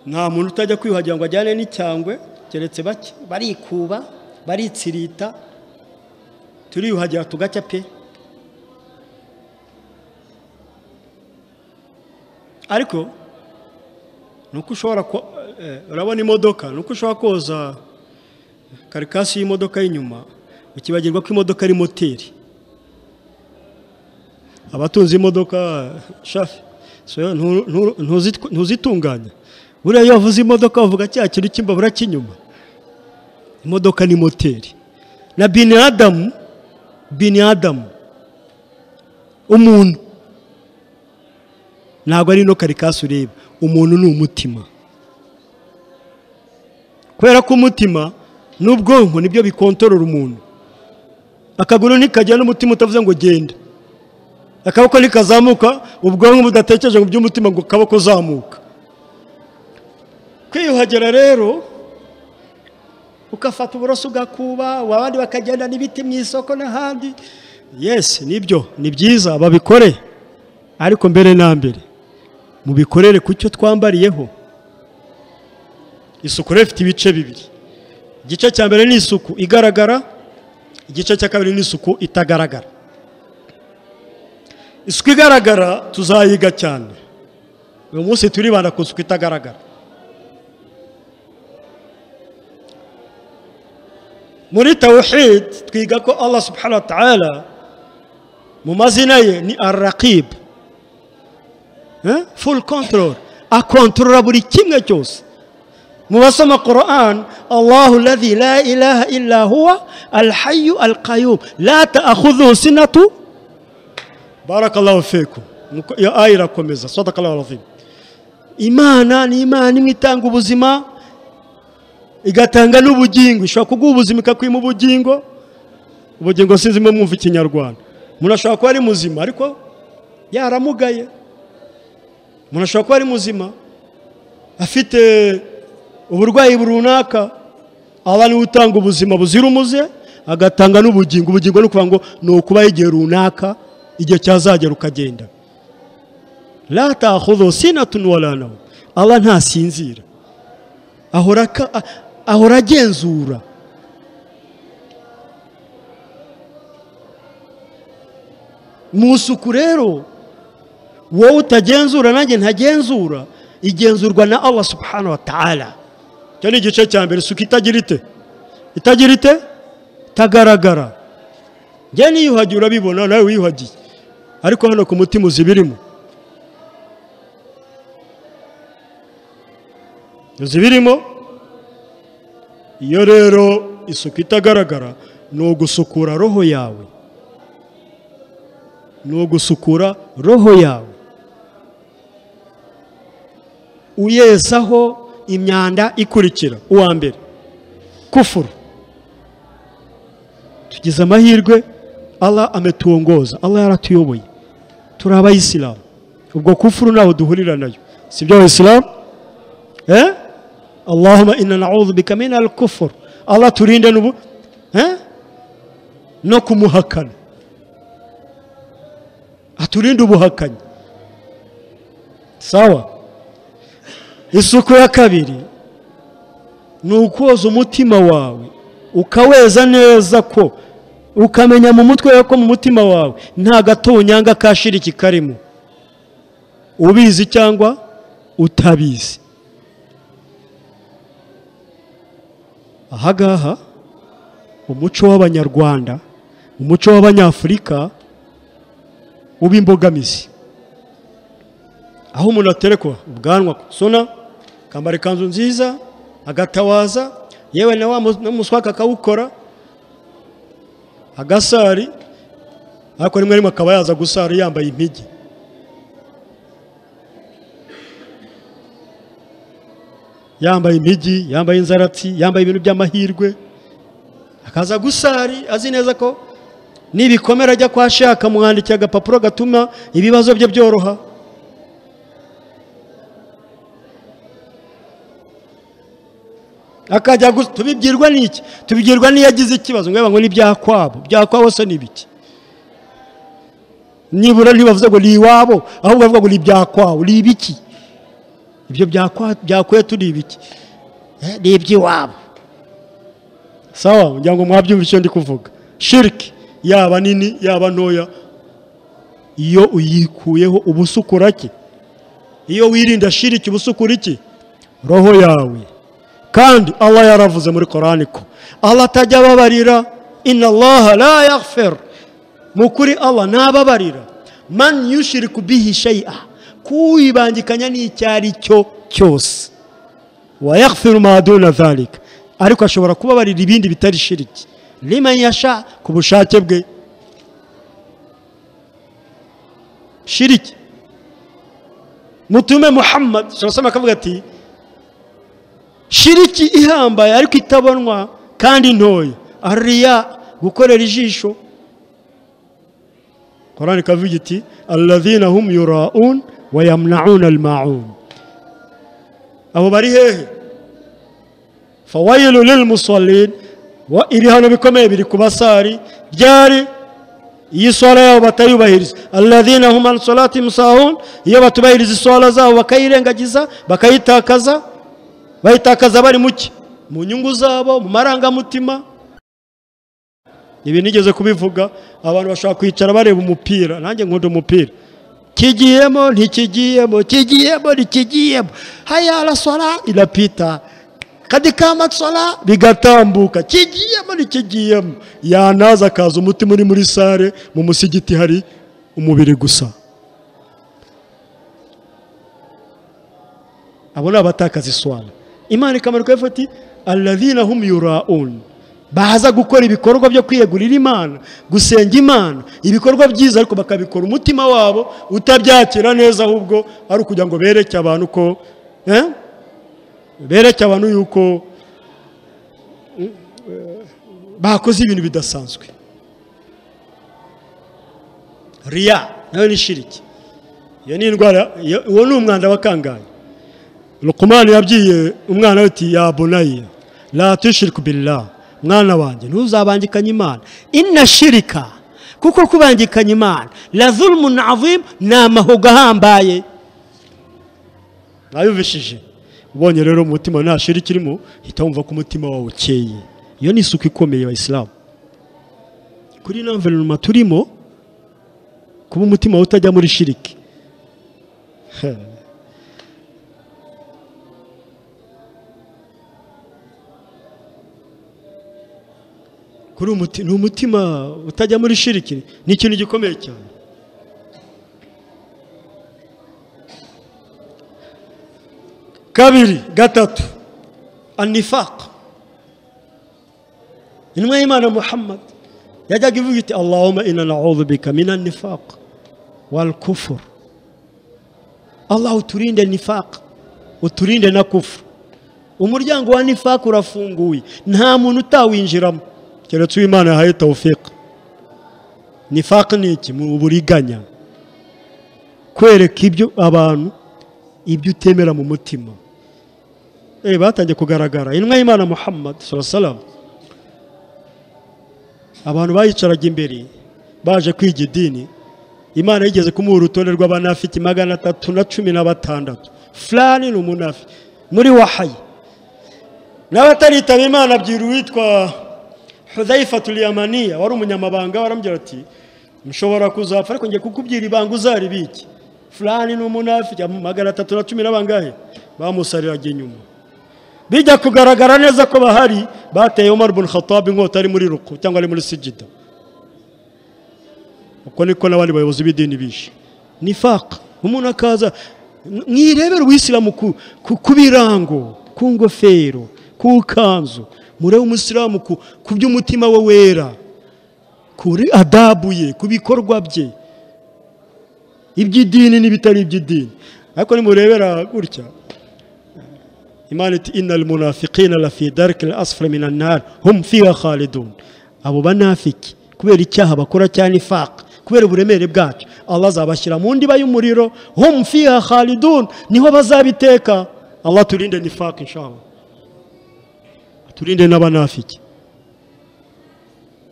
nta muntu utajya kwiyuhagira ngo ajyane n'icyangwe keretse bake barikuba baritsirita turiyuhagira tugacya pe ariko nuko ushobora urabona imodoka nuko ushobora koza karikasi y'imodoka y'inyuma ukibagirwa ko imodoka ari moteri abatunze imodoka shafi ntuzitunganya buriya iyo wavuze imodoka bavuga cya kintu cy'imbabura cy'inyuma imodoka ni moteri na bini adamu bini adamu umuntu ntabwo ari ino karikasi ureba umuntu ni umutima kubera ko umutima n'ubwonko nibyo bikontorora umuntu akaguru ntikajya n'umutima utavuze ngo genda akaboko ntikazamuka ubwonko budatekereje mu by'umutima ngo kaboko uzamuka kwiyuhagira rero ugafata uburoso ugakuba abandi bakagenda n'ibiti mu isoko n'ahandi yesi nibyo ni byiza babikore ariko mbere na mbere mubikorere ku cyo twambariyeho isuku rero ifite ibice bibiri igice cya mbere ni isuku igaragara igice cya kabiri ni isuku itagaragara isuku igaragara tuzayiga cyane uyu munsi turibanda ku isuku itagaragara muri tawuhid twiga ko allah subhanahu wa ta'ala mu mazina ye ni arrakibu full control akontorora buri kimwe cyose mu basoma korani allahu ladhi la ilaha illa huwa alhayu alqayum la ta'khudhuhu sinatu barakallahu fikum iyo aya irakomeza sadakallahu alazim imana ni imana imwe itanga ubuzima igatanga n'ubugingo ishobora kuguha ubuzima ikakwima ubugingo ubugingo sinzi mwe mwumva ikinyarwanda umuntu ashobora kuba ari muzima ariko yaramugaye umuntu ashobora kuba ari muzima afite uburwayi runaka aba niwe utanga ubuzima buzira umuze agatanga n'ubugingo ubugingo ni ukuvuga ngo ni ukubaho igihe runaka igihe cyazagera ukagenda ratahodo sinatunuwaranaho aba ntasinzira ahora agenzura mu isuku rero wowe utagenzura nanjye ntagenzura igenzurwa na allah subhanahu wa ta'ala icyo ni igice cya mbere isuku itagira ite itagira ite itagaragara njye niyuhagiye urabibona nawe wiyuhagiye ariko hano ku mutima uzi ibirimo uzi ibirimo iyo rero isuku itagaragara ni ugusukura roho yawe ni ugusukura roho yawe uyezaho imyanda ikurikira uwa mbere kufuru tugize amahirwe Allah ametuongoza Allah yaratuyoboye turi abayisilamu ubwo kufuru ntaho duhurira nayo si byo abisilamu eh allahumma inna na'udhu bika min al-kufur Allah turinde nubu eh no kumuhakana aturinde ubuhakanyi sawa isuku ya kabiri ni ukoza umutima wawe ukaweza neza ko ukamenya mu mutwe wawe ko mu mutima wawe nta gatonyanga kashiriki karimo ubizi cyangwa utabizi aha ngaha umuco w'abanyarwanda umuco w'abanyafurika uba imbogamizi aho umuntu aterekwa ubwanwa sona akambara ikanzu nziza agatawaza yewe na wa muswaka akawukora agasari ariko rimwe rimwe akaba yaza gusara yambaye impigi yambaye impigi yambaye inzaratsi yambaye ibintu by'amahirwe akaza gusari azi neza ko nibikomera ajya kwa sheha akamwandikira agapapuro gatuma ibibazo bye byoroha akajya tubibwirwa n'iki tubibwirwa n'iyo agize ikibazo ngo ngo ni ibyakwabo byakwabo se ni ibiki nibura ntibavuze ngo ni iwabo ahubwo bavuga ngo ni ibyakwawe ni ibiki ibyo byakwiye turi ibiki ni iby'iwabo sawa ngira ngo mwabyumve icyo ndi kuvuga shiriki yaba nini yaba ntoya iyo uyikuyeho uba usukura ki iyo wirinda shiriki uba usukura iki roho yawe kandi Allah yaravuze muri korani ko Allah atajya ababarira inna allaha la yaghfir mu kuri Allah ntababarira man yushiriku bihi shay'a kuwibangikanya n'icyari cyo cyose wa yaghfiru ma duna dhalika ariko ashobora kubabarira ibindi bitari shiriki liman yasha ku bushake bwe shiriki mutume muhammad sallallahu akavuga ati shiriki ihambaye ariko itabonwa kandi ntoya ariya gukorera ijisho korani kavuga iti alladhina hum yura'un wa yamna'una al-ma'un abo bari hehe fawailu lil musallin wa ibihano bikomeye biri ku basari byari iyi swala yabo batayubahiriza alladhina hum an salatihim sahun iyo batubahiriza iswala zabo bakayirengagiza bakayitakaza bayitakaza bari muke mu nyungu zabo mu marangamutima ibi nigeze kubivuga abantu bashobora kwicara bareba umupira nanjye nkunda umupira kigiyemo ntikigiyemo kigiyemo ntikigiyemo haya arasora irapita kadikama tsora bigatambuka kigiyemo ntikigiyemo yanaza akaza umutima uri muri sare mu musigiti hari umubiri gusa abo ni abatakaza iswara imana ikamarika ifati aladina hum yuraun baza gukora ibikorwa byo kwiyegurira imana gusenga imana ibikorwa byiza ariko bakabikora umutima wabo utabyakira neza ahubwo ari ukugira ngo bereke abantu ko bereke abantu yuko bakoze ibintu bidasanzwe riya nayo ni shiriki iyo ni indwara uwo ni umwanda wa kangahe rukumani yabwiye umwana we ati yabonaye ratushirike ubirira mwana wanjye ntuzabangikanye imana inashirika kuko kubangikanya imana razurumu navuye ni amahuga ahambaye mwayumvishije ubonye rero umutima ntashira ikirimo uhita wumva ko umutima wawe ukeye iyo ni isuku ikomeye abayisilamu kuri ino mverinoma turimo kuba umutima wawe utajya muri shirike kuri ni umutima utajya muri shiriki ni ikintu gikomeye cyane kabiri gatatu anifaq intumwa y'imana muhammad yajyaga ivuga iti allahumma inna na'udhu bika min anifaq wal kufur allah uturinde nifaq uturinde na kufu umuryango wa nifaku urafunguye nta muntu utawinjiramo keretse uwo imana yahaye tawufika nifaku ni iki mu buriganya kwereka ibyo abantu ibyo utemera mu mutima eh batangiye kugaragara intumwa y'imana muhammad sallallahu abantu bayicaraga imbere baje kwiga idini imana yigeze kumuha urutonde rw'abanafiti magana atatu na cumi na batandatu fulani ni umunafi muri wahayi n'abataritabe imana abwira uwitwa hudayifa yamaniya wari umunyamabanga baramubwira ati mushobora kuzapfa ariko ngiye kukubwira ibanga uzaribike fulani ni umunafi magana atatu na cumi na bangahe bamusariraga inyuma bijya kugaragara neza ko bahari bateye Umar ibn Khattab inkota ari muri ruku cyangwa ari muri sijida uko niko n'abandi bayobozi b'idini bishe nifaq umuntu akaza mwirebera uwisilamu ku birango ku ngofero ku kanzu murebe umusilamu ku by'umutima we wera kuri adabu ye ku bikorwa bye iby'idini n'ibitari iby'idini ariko nimurebera gutya imana iti inna almunafiqina la fi darki al-asfali min an-nar hum fiha khalidun abo banafiki kubera icyaha bakora cya nifaq kubera uburemere bwacyo Allah azabashyira mu ndiba y'umuriro hum fiha khalidun niho bazabiteka Allah turinde nifaq inshallah turinde n'abanafiki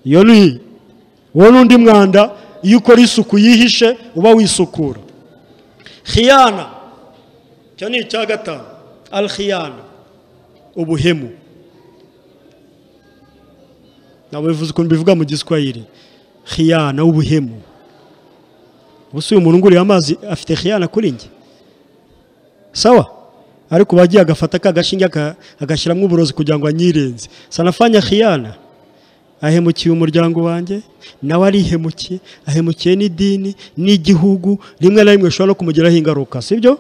iyo ni wowe n'undi mwanda iyo ukora isuku yihishe uba wisukura khiyana icyo ni icya gatanu alkhiyana ubuhemu ntabwo bivuze ukuntu bivuga mu giswahili khiyana ubuhemu ubusa uyu muntu nguriye amazi afite khiyana kuri njye sawa ariko bagiye agafata ka gashinge agashyiramo uburozi kugira ngo anyirenze sanafanya khiyana ahemukiye umuryango wanjye nawe arihemukiye ahemukiye n'idini n'igihugu rimwe na rimwe bishobora no kumugiraho ingaruka sibyo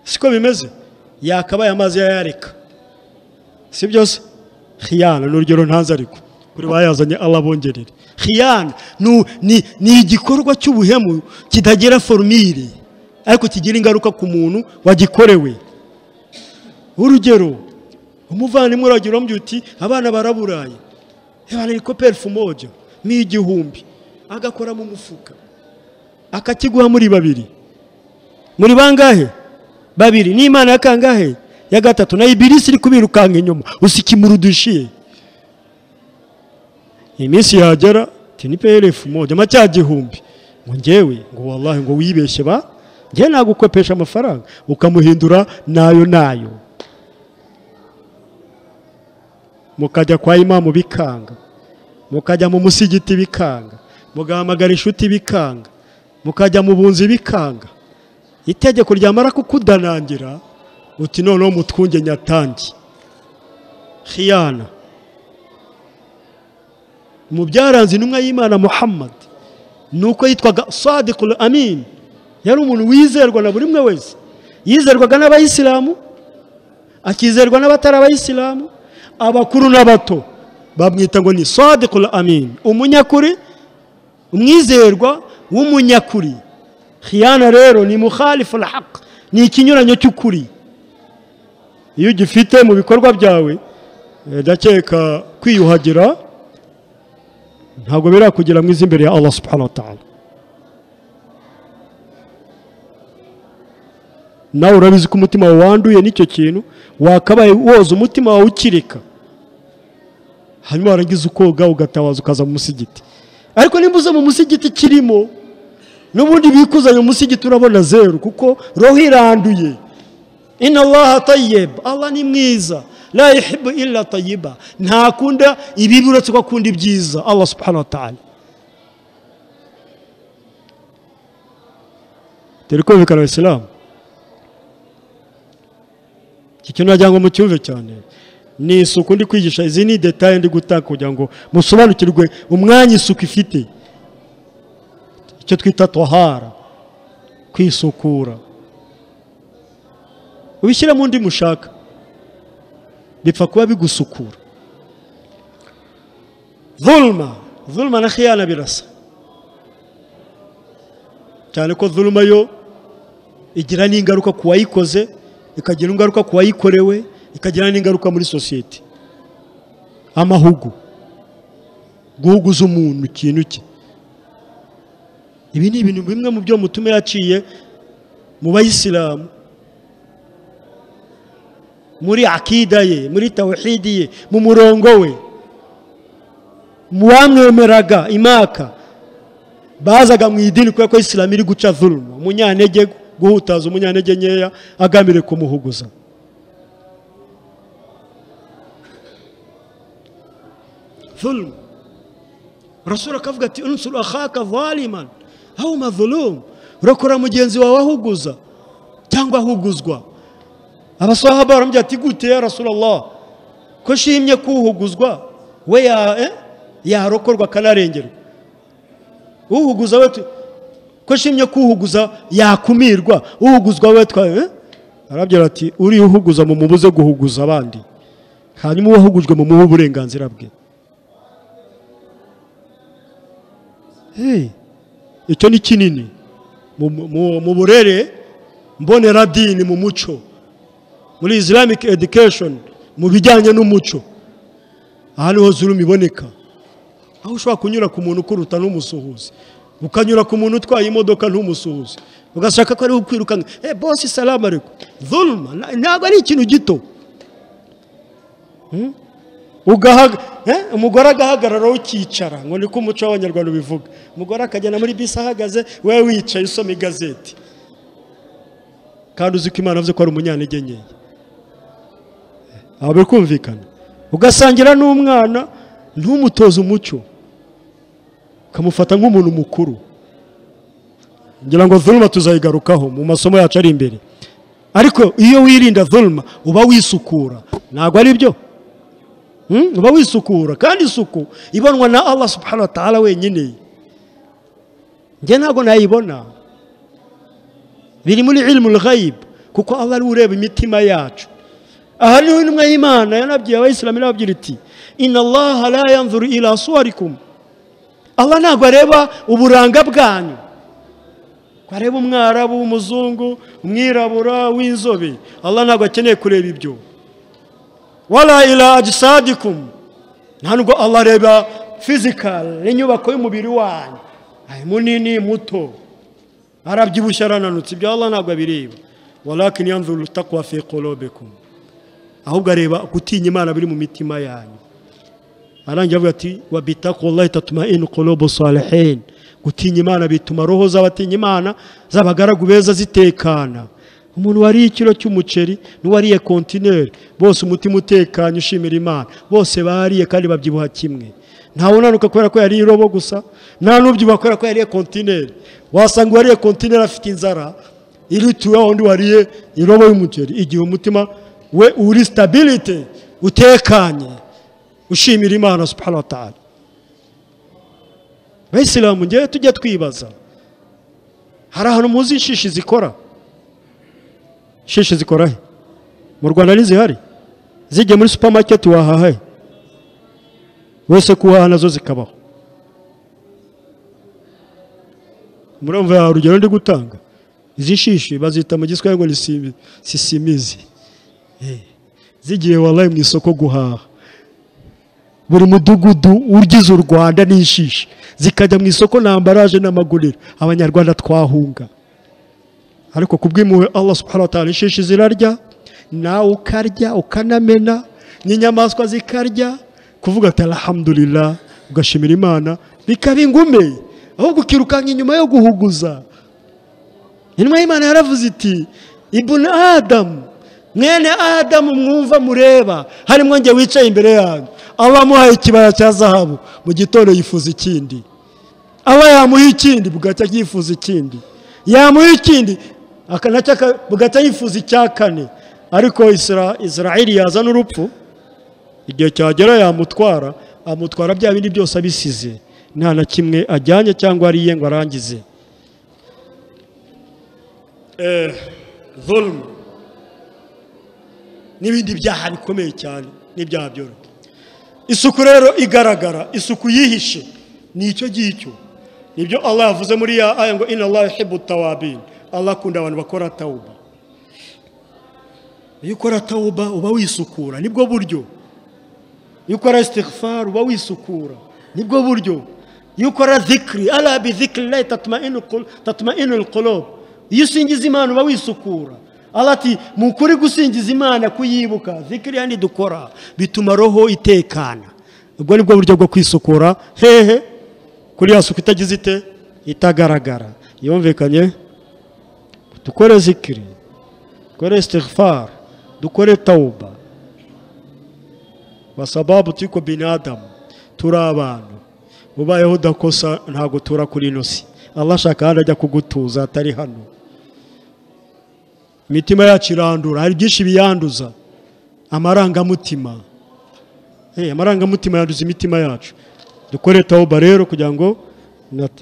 siko bimeze yakabaye amazi yayareka si byose khiyana ni urugero ntanze ariko kuri bayazanye ababongerere khiyana ni igikorwa cy'ubuhemu kitagira forumire ariko kigira ingaruka ku muntu wagikorewe urugero umuvandimwe uragira uti abana baraburaye ni koperifu mojo ni igihumbi agakora mu mufuka akakiguha muri babiri muri bangahe babiri ni imana ya kangahe ya gatatu na ibirisi iri kubirukanka inyuma usikimura udushiye iminsi yagera tiniperefu moja amacyagihumbi ngo ngewe ngo wallahi ngo wibeshye ba ngewe nagukopesha amafaranga ukamuhindura nayo nayo mukajya kwa imamu bikanga mukajya mu musigiti bikanga mugahamagara inshuti bikanga mukajya mu bunzi bikanga itegeko ryamara kukudanangira uti noneho mutwunge nyatangi khiyana mu byaranze intumwa y'imana muhammad ni uko yitwaga sadikul amin yari umuntu wizerwa na buri umwe wese yizerwaga n'abayisilamu akizerwa n'abatari abayisilamu abakuru n'abato bamwita ngo ni sadikul amin umunyakuri umwizerwa w'umunyakuri khiyana rero ni mukhalifu alhaq ni ikinyuranyo cy'ukuri iyo ugifite mu bikorwa byawe ndakeka kwiyuhagira ntabwo birakugira mwiza imbere ya allah subhanahu wa ta'ala nawe urabizi ko umutima wawe wanduye n'icyo kintu wakabaye woza umutima wawe ukireka hanyuma warangiza ukoga ugatabaza ukaza mu musigiti ariko nimba uza mu musigiti kirimo n'ubundi bikuzanye umusigiti urabona zeru kuko roho iranduye ina allaha tayyib allah ni mwiza la yuhibbu illa tayyiba ntakunda ibibi uretse ko akunda ibyiza allah subhanahu wa ta'ala dore kumvikana abisilamu iki kintu nagira ngo mucyumve cyane ni isuku ndi kwigisha izi ni detaye ndi gutanga kugira ngo musobanukirwe umwanya isuku ifite icyo twita tohara kwisukura ubishyiramo undi mushaka bipfa kuba bigusukura zulma zulma na khiyana birasa cyane ko zulma yo igira n'ingaruka ku wayikoze ikagira ingaruka ku wayikorewe ikagira n'ingaruka muri sosiyete amahugu guhuguza umuntu ikintu cye ibi ni ibintu bimwe mu byo mutuma yaciye mu bayisilamu muri akida ye muri tawhidi ye mu murongo we mu bamwemeraga imaka bazaga mu idini kubera ko isilamu iri guca zuluma umunyantege guhutaza umunyantege nkeya agamire kumuhuguza dhulmu rasura akavuga ati unsuru akhaka zaliman aho mazulumu urokora mugenzi wawe ahuguza cyangwa ahuguzwa abasahaba baramubwira ati gute ya rasulullah ko nshimye kuhuguzwa we ya eh? yarokorwa akanarengerwa uhuguza we tu- ko nshimye kuhuguza yakumirwa uhuguzwa we twa eh? arabwira ati uri uhuguza mumubuze guhuguza abandi hanyuma uwahugujwe mumuhe uburenganzira bwe Hey, icyo ni kinini Mu- mu mu burere mboneradini mu muco muri islamic education mu bijyanye n'umuco aha niho zulum iboneka aho ushobora kunyura ku muntu ukuruta n'umusuhuzi ukanyura ku muntu utwaye imodoka ntumusuhuze ugashaka ko ariwe ukwirukanga eh bosi salamu ariko zuluma na- ntabwo ari ikintu gito Hmm? ugahaga eh, umugore agahagarara ukicara ngo niko umuco w'abanyarwanda ubivuga umugore akagenda muri bisi ahagaze wowe wicaye usoma igazeti kandi uzi ko imana avuze ko ari umunyantege nkeya aho biri kumvikana ugasangira n'umwana ntumutoze umuco ukamufata nk'umuntu mukuru ngira ngo vuluma tuzayigarukaho mu masomo yacu ari imbere ariko iyo wirinda vuluma uba wisukura ntabwo ari byo Hmm? uba wisukura kandi isuku ibonwa na allah subhanahu wa ta'ala wenyine njye ntabwo nayibona biri muri ilmu lghayib kuko allah ariwe ureba imitima yacu aha niho intumwa y'imana yanabwiye abayisilamu irababwira iti inna allaha la yanzuru ila suwarikum allah ntabwo areba uburanga bwanyu ko areba umwarabu umuzungu umwirabura w'inzobe allah ntabwo akeneye kureba ibyo wala ila ajisadikum ntabwo allah areba fizikari inyubako y'umubiri wanyu ari munini muto arabyibushye arananutse ibyo allah ntabwo abireba walakin yanzuru taqwa fi qulubikum ahubwo areba gutinya imana biri mu mitima yanyu arangiye avuga ati wa bitaqullahi tatma'inu qulubu salihin gutinya imana bituma roho z'abatinya imana z'abagaragu beza zitekana umuntu wariye ikiro cy'umuceri n'uwariye kontineri bose umutima utekanye ushimira imana bose bariye kandi babyibuha kimwe ntawunanuka kubera ko yariye irobo gusa nta n'ubyibuha kubera ko yariye kontineri wasanga uwariye kontineri afite inzara irituwe undi wariye irobo y'umuceri igihe umutima we uri sitabiriti utekanye ushimira imana subhanahu wa ta'ala bayisilamu ngewe tujya twibaza hari ahantu muzi inshishi zikora inshishi zikora he mu rwanda ntizihari zijya muri supamaketi wahaha he wese kuhaha nazo zikabaho murumva hari urugero ndi gutanga izi nshishi bazita mu giswahili ngo ni simi- sisimizi Eh, zigiye wallahi mu isoko guhaha buri mudugudu ugize u rwanda n'inshishi zikajya mu isoko na ambaraje n'amaguriro abanyarwanda twahunga ariko ku bw'impuhwe allah subhanahu wa ta'ala inshishi zirarya nawe ukarya ukanamena n'inyamaswa zikarya kuvuga ati alhamdulillah ugashimira imana bikaba ingume ahubwo ukirukanka inyuma yo guhuguza intumwa y'imana yaravuze iti ibuna adamu mwene adamu mwumva mureba harimo njye wicaye imbere yanyu aba amuhaye ikibaya cya zahabu mu gitondo yifuza ikindi aba yamuha ikindi bugacya yifuza ikindi yamuha ikindi aka nacyo aka- bugacya yifuza icya kane ariko Isra- israeli yazana urupfu igihe cyagera yamutwara amutwara bya bindi byose abisize nta na kimwe ajyanye cyangwa ariye ngo arangize Eh, zulmu n'ibindi byaha bikomeye cyane n'ibyaha byoroshye isuku rero igaragara isuku yihishe ni icyo ngicyo nibyo allah yavuze muri ya aya ngo inna allah yuhibbu tawabin allah akunda abantu bakora tawuba iyo ukora tawuba uba wisukura nibwo buryo iyo ukora isitigifaru uba wisukura nibwo buryo iyo ukora zikiri arabi zikiri layi tatuma inu korobu iyo usingiza imana uba wisukura arati mu kuri gusingiza imana kuyibuka zikiri yandi dukora bituma roho itekana ubwo nibwo buryo bwo kwisukura hehe kuri ya suku itagize ite itagaragara yumvikanye dukore zikiri dukore sitigifari dukore tawuba wasababu tiko binadamu turi abantu ubayeho udakosa ntabwo tura kuri ino si abashaka hano ajya kugutuza atari hano imitima yacu irandura hari byinshi biyanduza amarangamutima amarangamutima yanduza imitima yacu dukore tawuba rero kugira ngo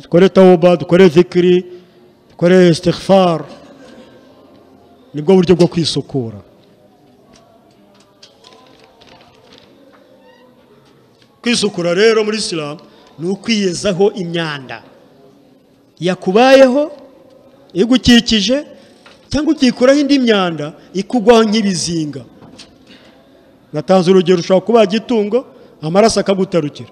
dukore tawuba dukore zikiri dukore sitigifari nibwo buryo bwo kwisukura kwisukura rero muri isilamu ni ukwiyezaho imyanda yakubayeho igukikije cyangwa ukikuraho indi myanda ikugwaho nk'ibizinga gatanze urugero ushobora kuba igitungo amaraso akagutarukira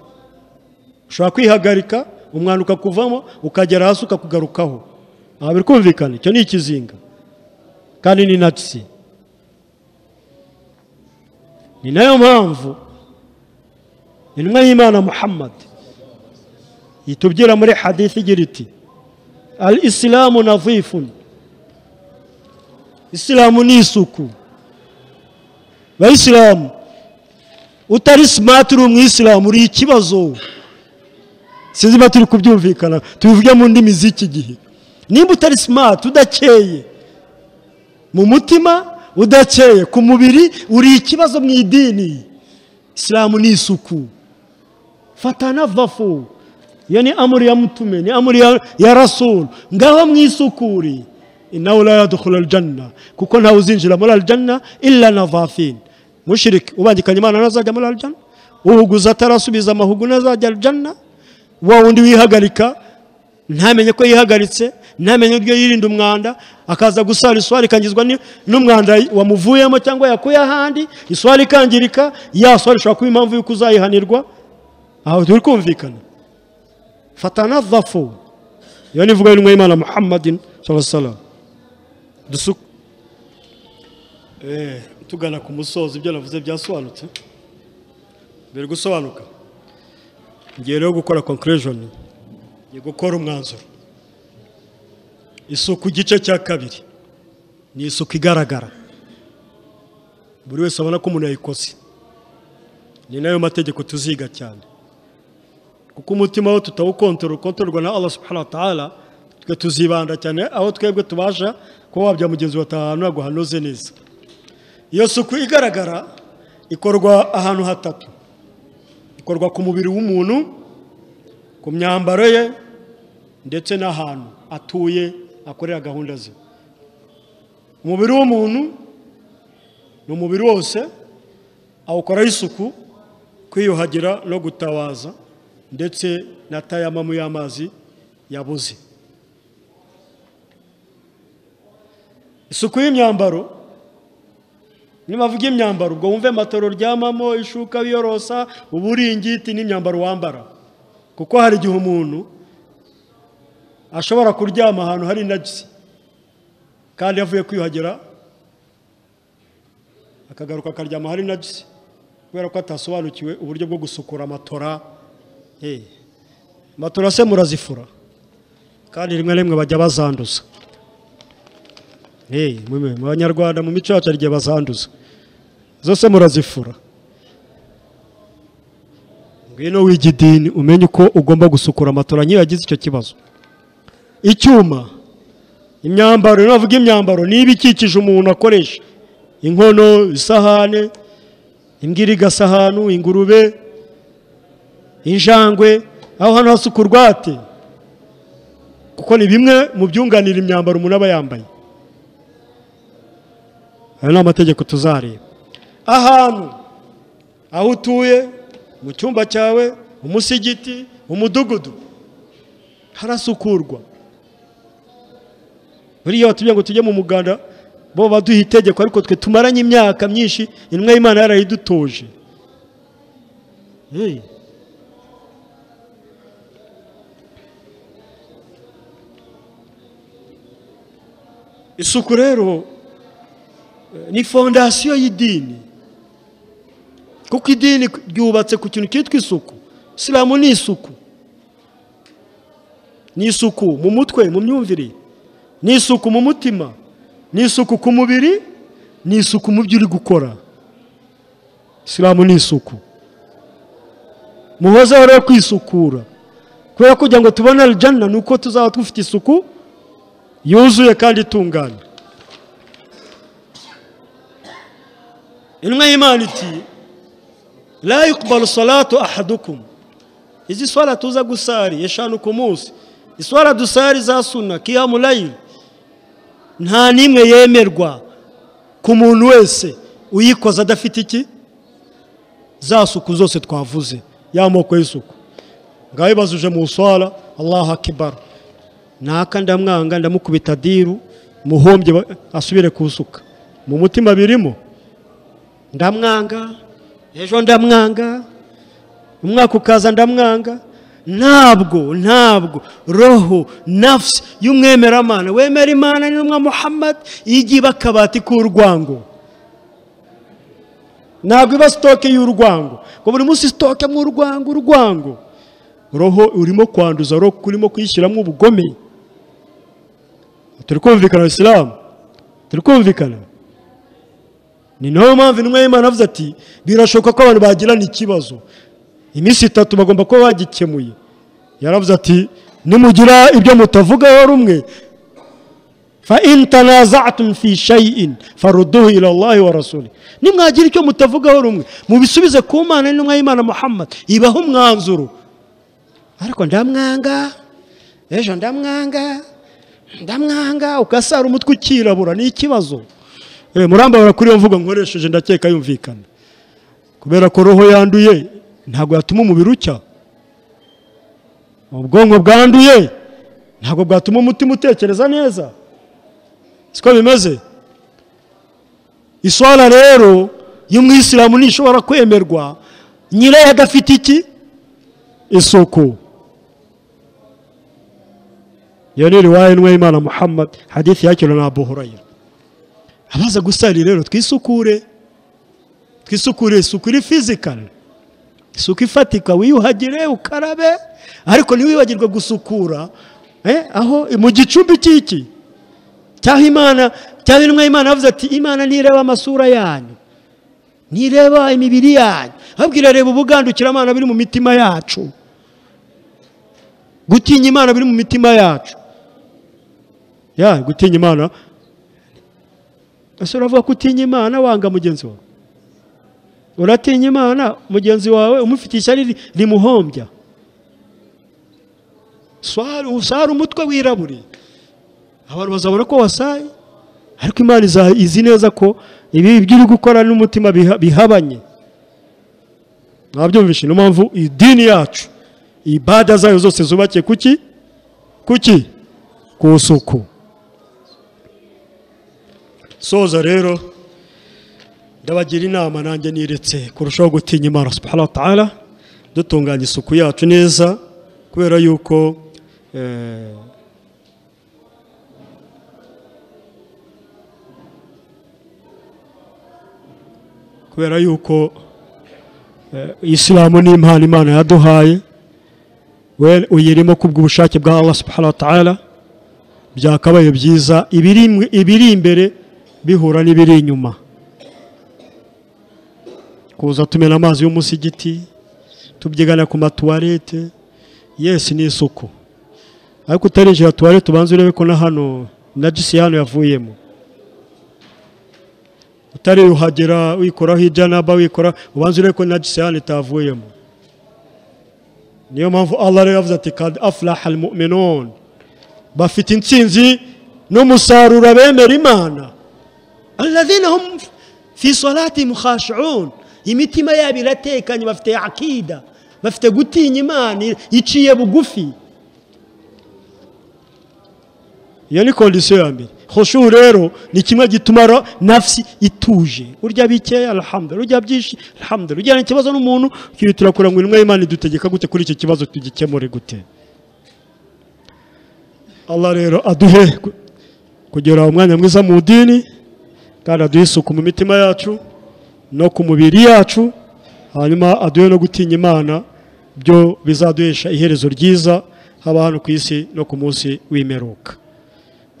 ushobora kwihagarika umwana ukakuvamo ukagera hasi ukakugarukaho ntabwo biri kumvikana icyo ni ikizinga kandi ni natsi ni nayo mpamvu intumwa y'imana muhammad yitubwira muri hadithi igira iti al isilamu nazifun isilamu ni isuku bayisilamu utari simati uri umwisilamu uri ikibazo sinzi niba turi kubyumvikana tubivuge mu ndimi z'iki gihe nimba utari simati udakeye mu mutima udakeye ku mubiri uri ikibazo mu idini isilamu ni isuku fatana vafu iyo ni amuri ya mutume ni amuri ya rasuru ngaho mwisukuri nawe la yadukura aljanna kuko ntawe uzinjira muri aljanna illa na vafin mushirike ubangikanye imana ntazajya muri aljanna uhuguza atarasubiza amahugu ntazajya aljanna wa wundi wihagarika ntamenye ko yihagaritse ntamenye uburyo yirinda umwanda akaza gusara iswari ikangizwa n'umwanda wamuvuyemo cyangwa yakuye ahandi iswari ikangirika ya swari ishobora kuba impamvu y'uko uzayihanirwa aho turi kumvikana fatana vafu iyo nivuga y'intumwa y'imana muhammadin sallallahu dusuku tugana ku musozi ibyo navuze byasobanutse biri gusobanuka ngiye rero gukora conclusion ni gukora umwanzuro isuku igice cya kabiri ni isuku igaragara buri wese abona ko umuntu yayikoze ni nayo mategeko tuziga cyane kuko umutima we tutawukontorora ukontororwa na Allah subhanahu wa ta'ala twe tuzibanda cyane aho twebwe tubasha kuba wabya mugenzi batahana guhanoze neza iyo suku igaragara ikorwa ahantu hatatu ikorwa ku mubiri w'umuntu ku myambaro ye ndetse n'ahantu atuye akorera gahunda ze umubiri w'umuntu ni umubiri wose awukoraho isuku kwiyuhagira no gutabaza ndetse na tayamamu y'amazi yabuze isuku y'imyambaro nibavuga imyambaro ubwo wumve matoro ryamamo ishuka biyorosa uburingiti n'imyambaro wambara kuko hari igihe umuntu ashobora kuryama ahantu hari inagisi kandi avuye kwiyuhagira akagaruka akaryama ahari inagisi kubera ko atasobanukiwe uburyo bwo gusukura amatora amatora se murazifura kandi rimwe na rimwe bajya bazanduza mu banyarwanda mu mico yacu hari igihe bazanduza zose murazifura ngwino w'igidini umenye uko ugomba gusukura amatora nk'iyo yagize icyo kibazo icyuma imyambaro iyo bavuga imyambaro niba ikikije umuntu akoresha inkono isahane imbwa iriga ahantu ingurube injangwe aho hantu hasukurwa hate kuko ni bimwe mu byunganira imyambaro umuntu aba yambaye ayo ni amategeko tuzareba ahantu aho utuye mu cyumba cyawe umusigiti umudugudu harasukurwa buriya batubwira ngo tujye mu muganda bo baduha itegeko ariko twe tumaranye imyaka myinshi intumwa y'imana yarayidutoje Hey. isuku rero eh, ni fondasiyo y'idini kuko idini ryubatse ku kintu cyitwa isuku isilamu ni isuku ni isuku mu mutwe mu myumvire ni isuku mu mutima ni isuku ku mubiri ni isuku mu byo uri gukora isilamu ni isuku muhozeho rero kwisukura kubera kugira ngo tubone arijana ni uko tuzaba dufite isuku yuzuye kandi itunganye intumwa y'imana iti la yukubaru salatu ahadukumu izi swara tuza gusari eshanu ku munsi iswara dusari za suna kiyamu layiri nta n'imwe yemerwa ku muntu wese uyikoze adafite iki za suku zose twavuze ya moko y'isuku ngaho ibazuje mu swara allahu akibara naka ndamwanga ndamukubita diru muhombye ba- asubire kusuka mu mutima birimo ndamwanga ejo ndamwanga umwaka ukaza ndamwanga ntabwo ntabwo roho nafsi y'umwemeramana wemera imana n'intumwa muhammad igiye iba akabati k'urwango ntabwo iba sitoke y'urwango ngo buri munsi sitoke mu urwango urwango roho urimo kwanduza roho urimo kuyishyiramo ubugome turi kumvikana isilamu turi kumvikana ni nayo mpamvu intumwa y'imana avuze ati birashoboka ko abantu bagirana ikibazo iminsi itatu bagomba kuba bagikemuye yaravuze ati nimugira ibyo mutavugaho rumwe fa in tanazatum fi shay'in farudduhu ila Allahi wa rasuli nimwagira icyo mutavugaho rumwe mubisubize ku mana n'intumwa y'imana muhammad ibaho umwanzuro ariko ndamwanga ejo ndamwanga ndamwanga ugasara umutwe ukirabura ni ikibazo Eh, murambabara kuri iyo mvugo nkoresheje ndakeka yumvikana kubera ko roho yanduye ntabwo yatuma umubiri ucya ubwonko bwanduye ntabwo bwatuma umutima utekereza neza siko bimeze iswara rero y'umwisilamu ntishobora kwemerwa nyirayo adafite iki isuku iyo ni riwaye nwe imana muhammad hadithi yakirwa na abu hurayira abaza gusari rero twisukure twisukure isuku iri fizikari isuku ifatika wiyuhagire ukarabe ariko ntiwibagirwe gusukura eh, aho mu gicumbi cy'iki cy'aho imana cyangwa intumwa y'imana yavuze ati imana ntireba amasura yanyu ntireba imibiri yanyu ahubwo irareba ubugandukiramana biri mu mitima yacu gutinya imana biri mu mitima yacu ya gutinya imana ese uravuga ko utinya imana wanga mugenzi wawe uratinya imana mugenzi wawe umufitiye ishyari ri- rimuhombya Swara- usara umutwe wirabure abantu bazabona ko wasaye ariko imana iza- izi neza ko ibi ibyo uri gukora n'umutima biha- bihabanye mwabyumvishe niyo mpamvu idini yacu ibada zayo zose zubakiye kuki kuki ku isuku soza rero ndabagira inama nanjye niretse kurushaho gutinya imana subhanahu wa ta'ala dutunganya isuku yacu neza kubera yuko eh, kubera yuko eh, isilamu ni impano imana yaduhaye we uyirimo kubw'ubushake bwa allah subhanahu wa ta'ala byakabaye byiza ibiri, ibiri imbere bihura n'ibiri inyuma kuza tumena amazi y'umusigiti tubyigana ku matuwarete yesi ni isuku ariko utarinjira tuwarete ubanza urebe ko na hano na jisi hano yavuyemo utariyuhagera wikoraho ijanaba wikora ubanza urebe ko na jisi hano itavuyemo niyo mpamvu allah rero yavuze ati kad afuraha almu'minun bafite intsinzi n'umusaruro abemera imana alladhina hum fi salatihim khashi'un imitima yabo iratekanye bafite akida bafite gutinya imana iciye bugufi iyo ni kondisiyo ya mbere hoshu rero ni kimwe gituma nafsi ituje urya bikeya alhamdulillah urya byinshi alhamdulillah ujyana ikibazo n'umuntu ukihutira kurangwa intumwa y'imana idutegeka gute kuri icyo kibazo tugikemure gute Allah rero aduhe kugera umwanya mwiza mu dini kandi aduhe isuku mu mitima yacu no ku mibiri yacu hanyuma aduhe no gutinya imana byo bizaduhesha iherezo ryiza haba hano ku isi no ku munsi w'imperuka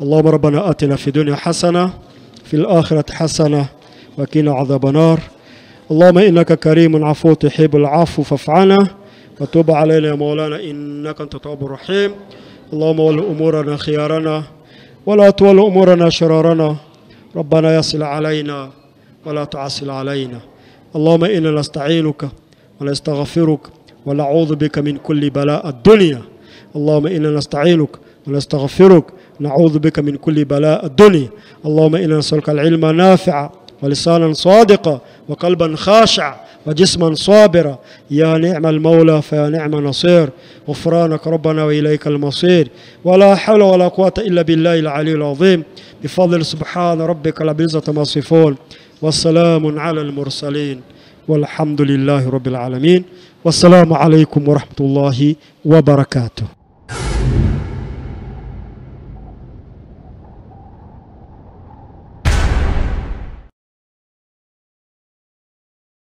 اللهم ربنا آتنا في الدنيا حسنة في الآخرة حسنة وقنا عذاب النار اللهم إنك كريم عفو تحب العفو فاعف عنا وتوب علينا يا مولانا إنك أنت التواب الرحيم اللهم ول أمورنا خيارنا ولا تول أمورنا شرارنا ربنا يصل علينا ولا تعسل علينا اللهم إنا نستعينك ونستغفرك ونعوذ بك من كل بلاء الدنيا اللهم إنا نستعينك ونستغفرك نعوذ بك من كل بلاء الدنيا اللهم إنا نسألك العلم نافعا ولسانا صادقا وقلبا خاشعا وجسما صابرا يا نعم المولى فيا نعم نصير غفرانك ربنا وإليك المصير ولا حول ولا قوة إلا بالله العلي العظيم بفضل سبحان ربك رب العزة ما يصفون والسلام على المرسلين والحمد لله رب العالمين والسلام عليكم ورحمة الله وبركاته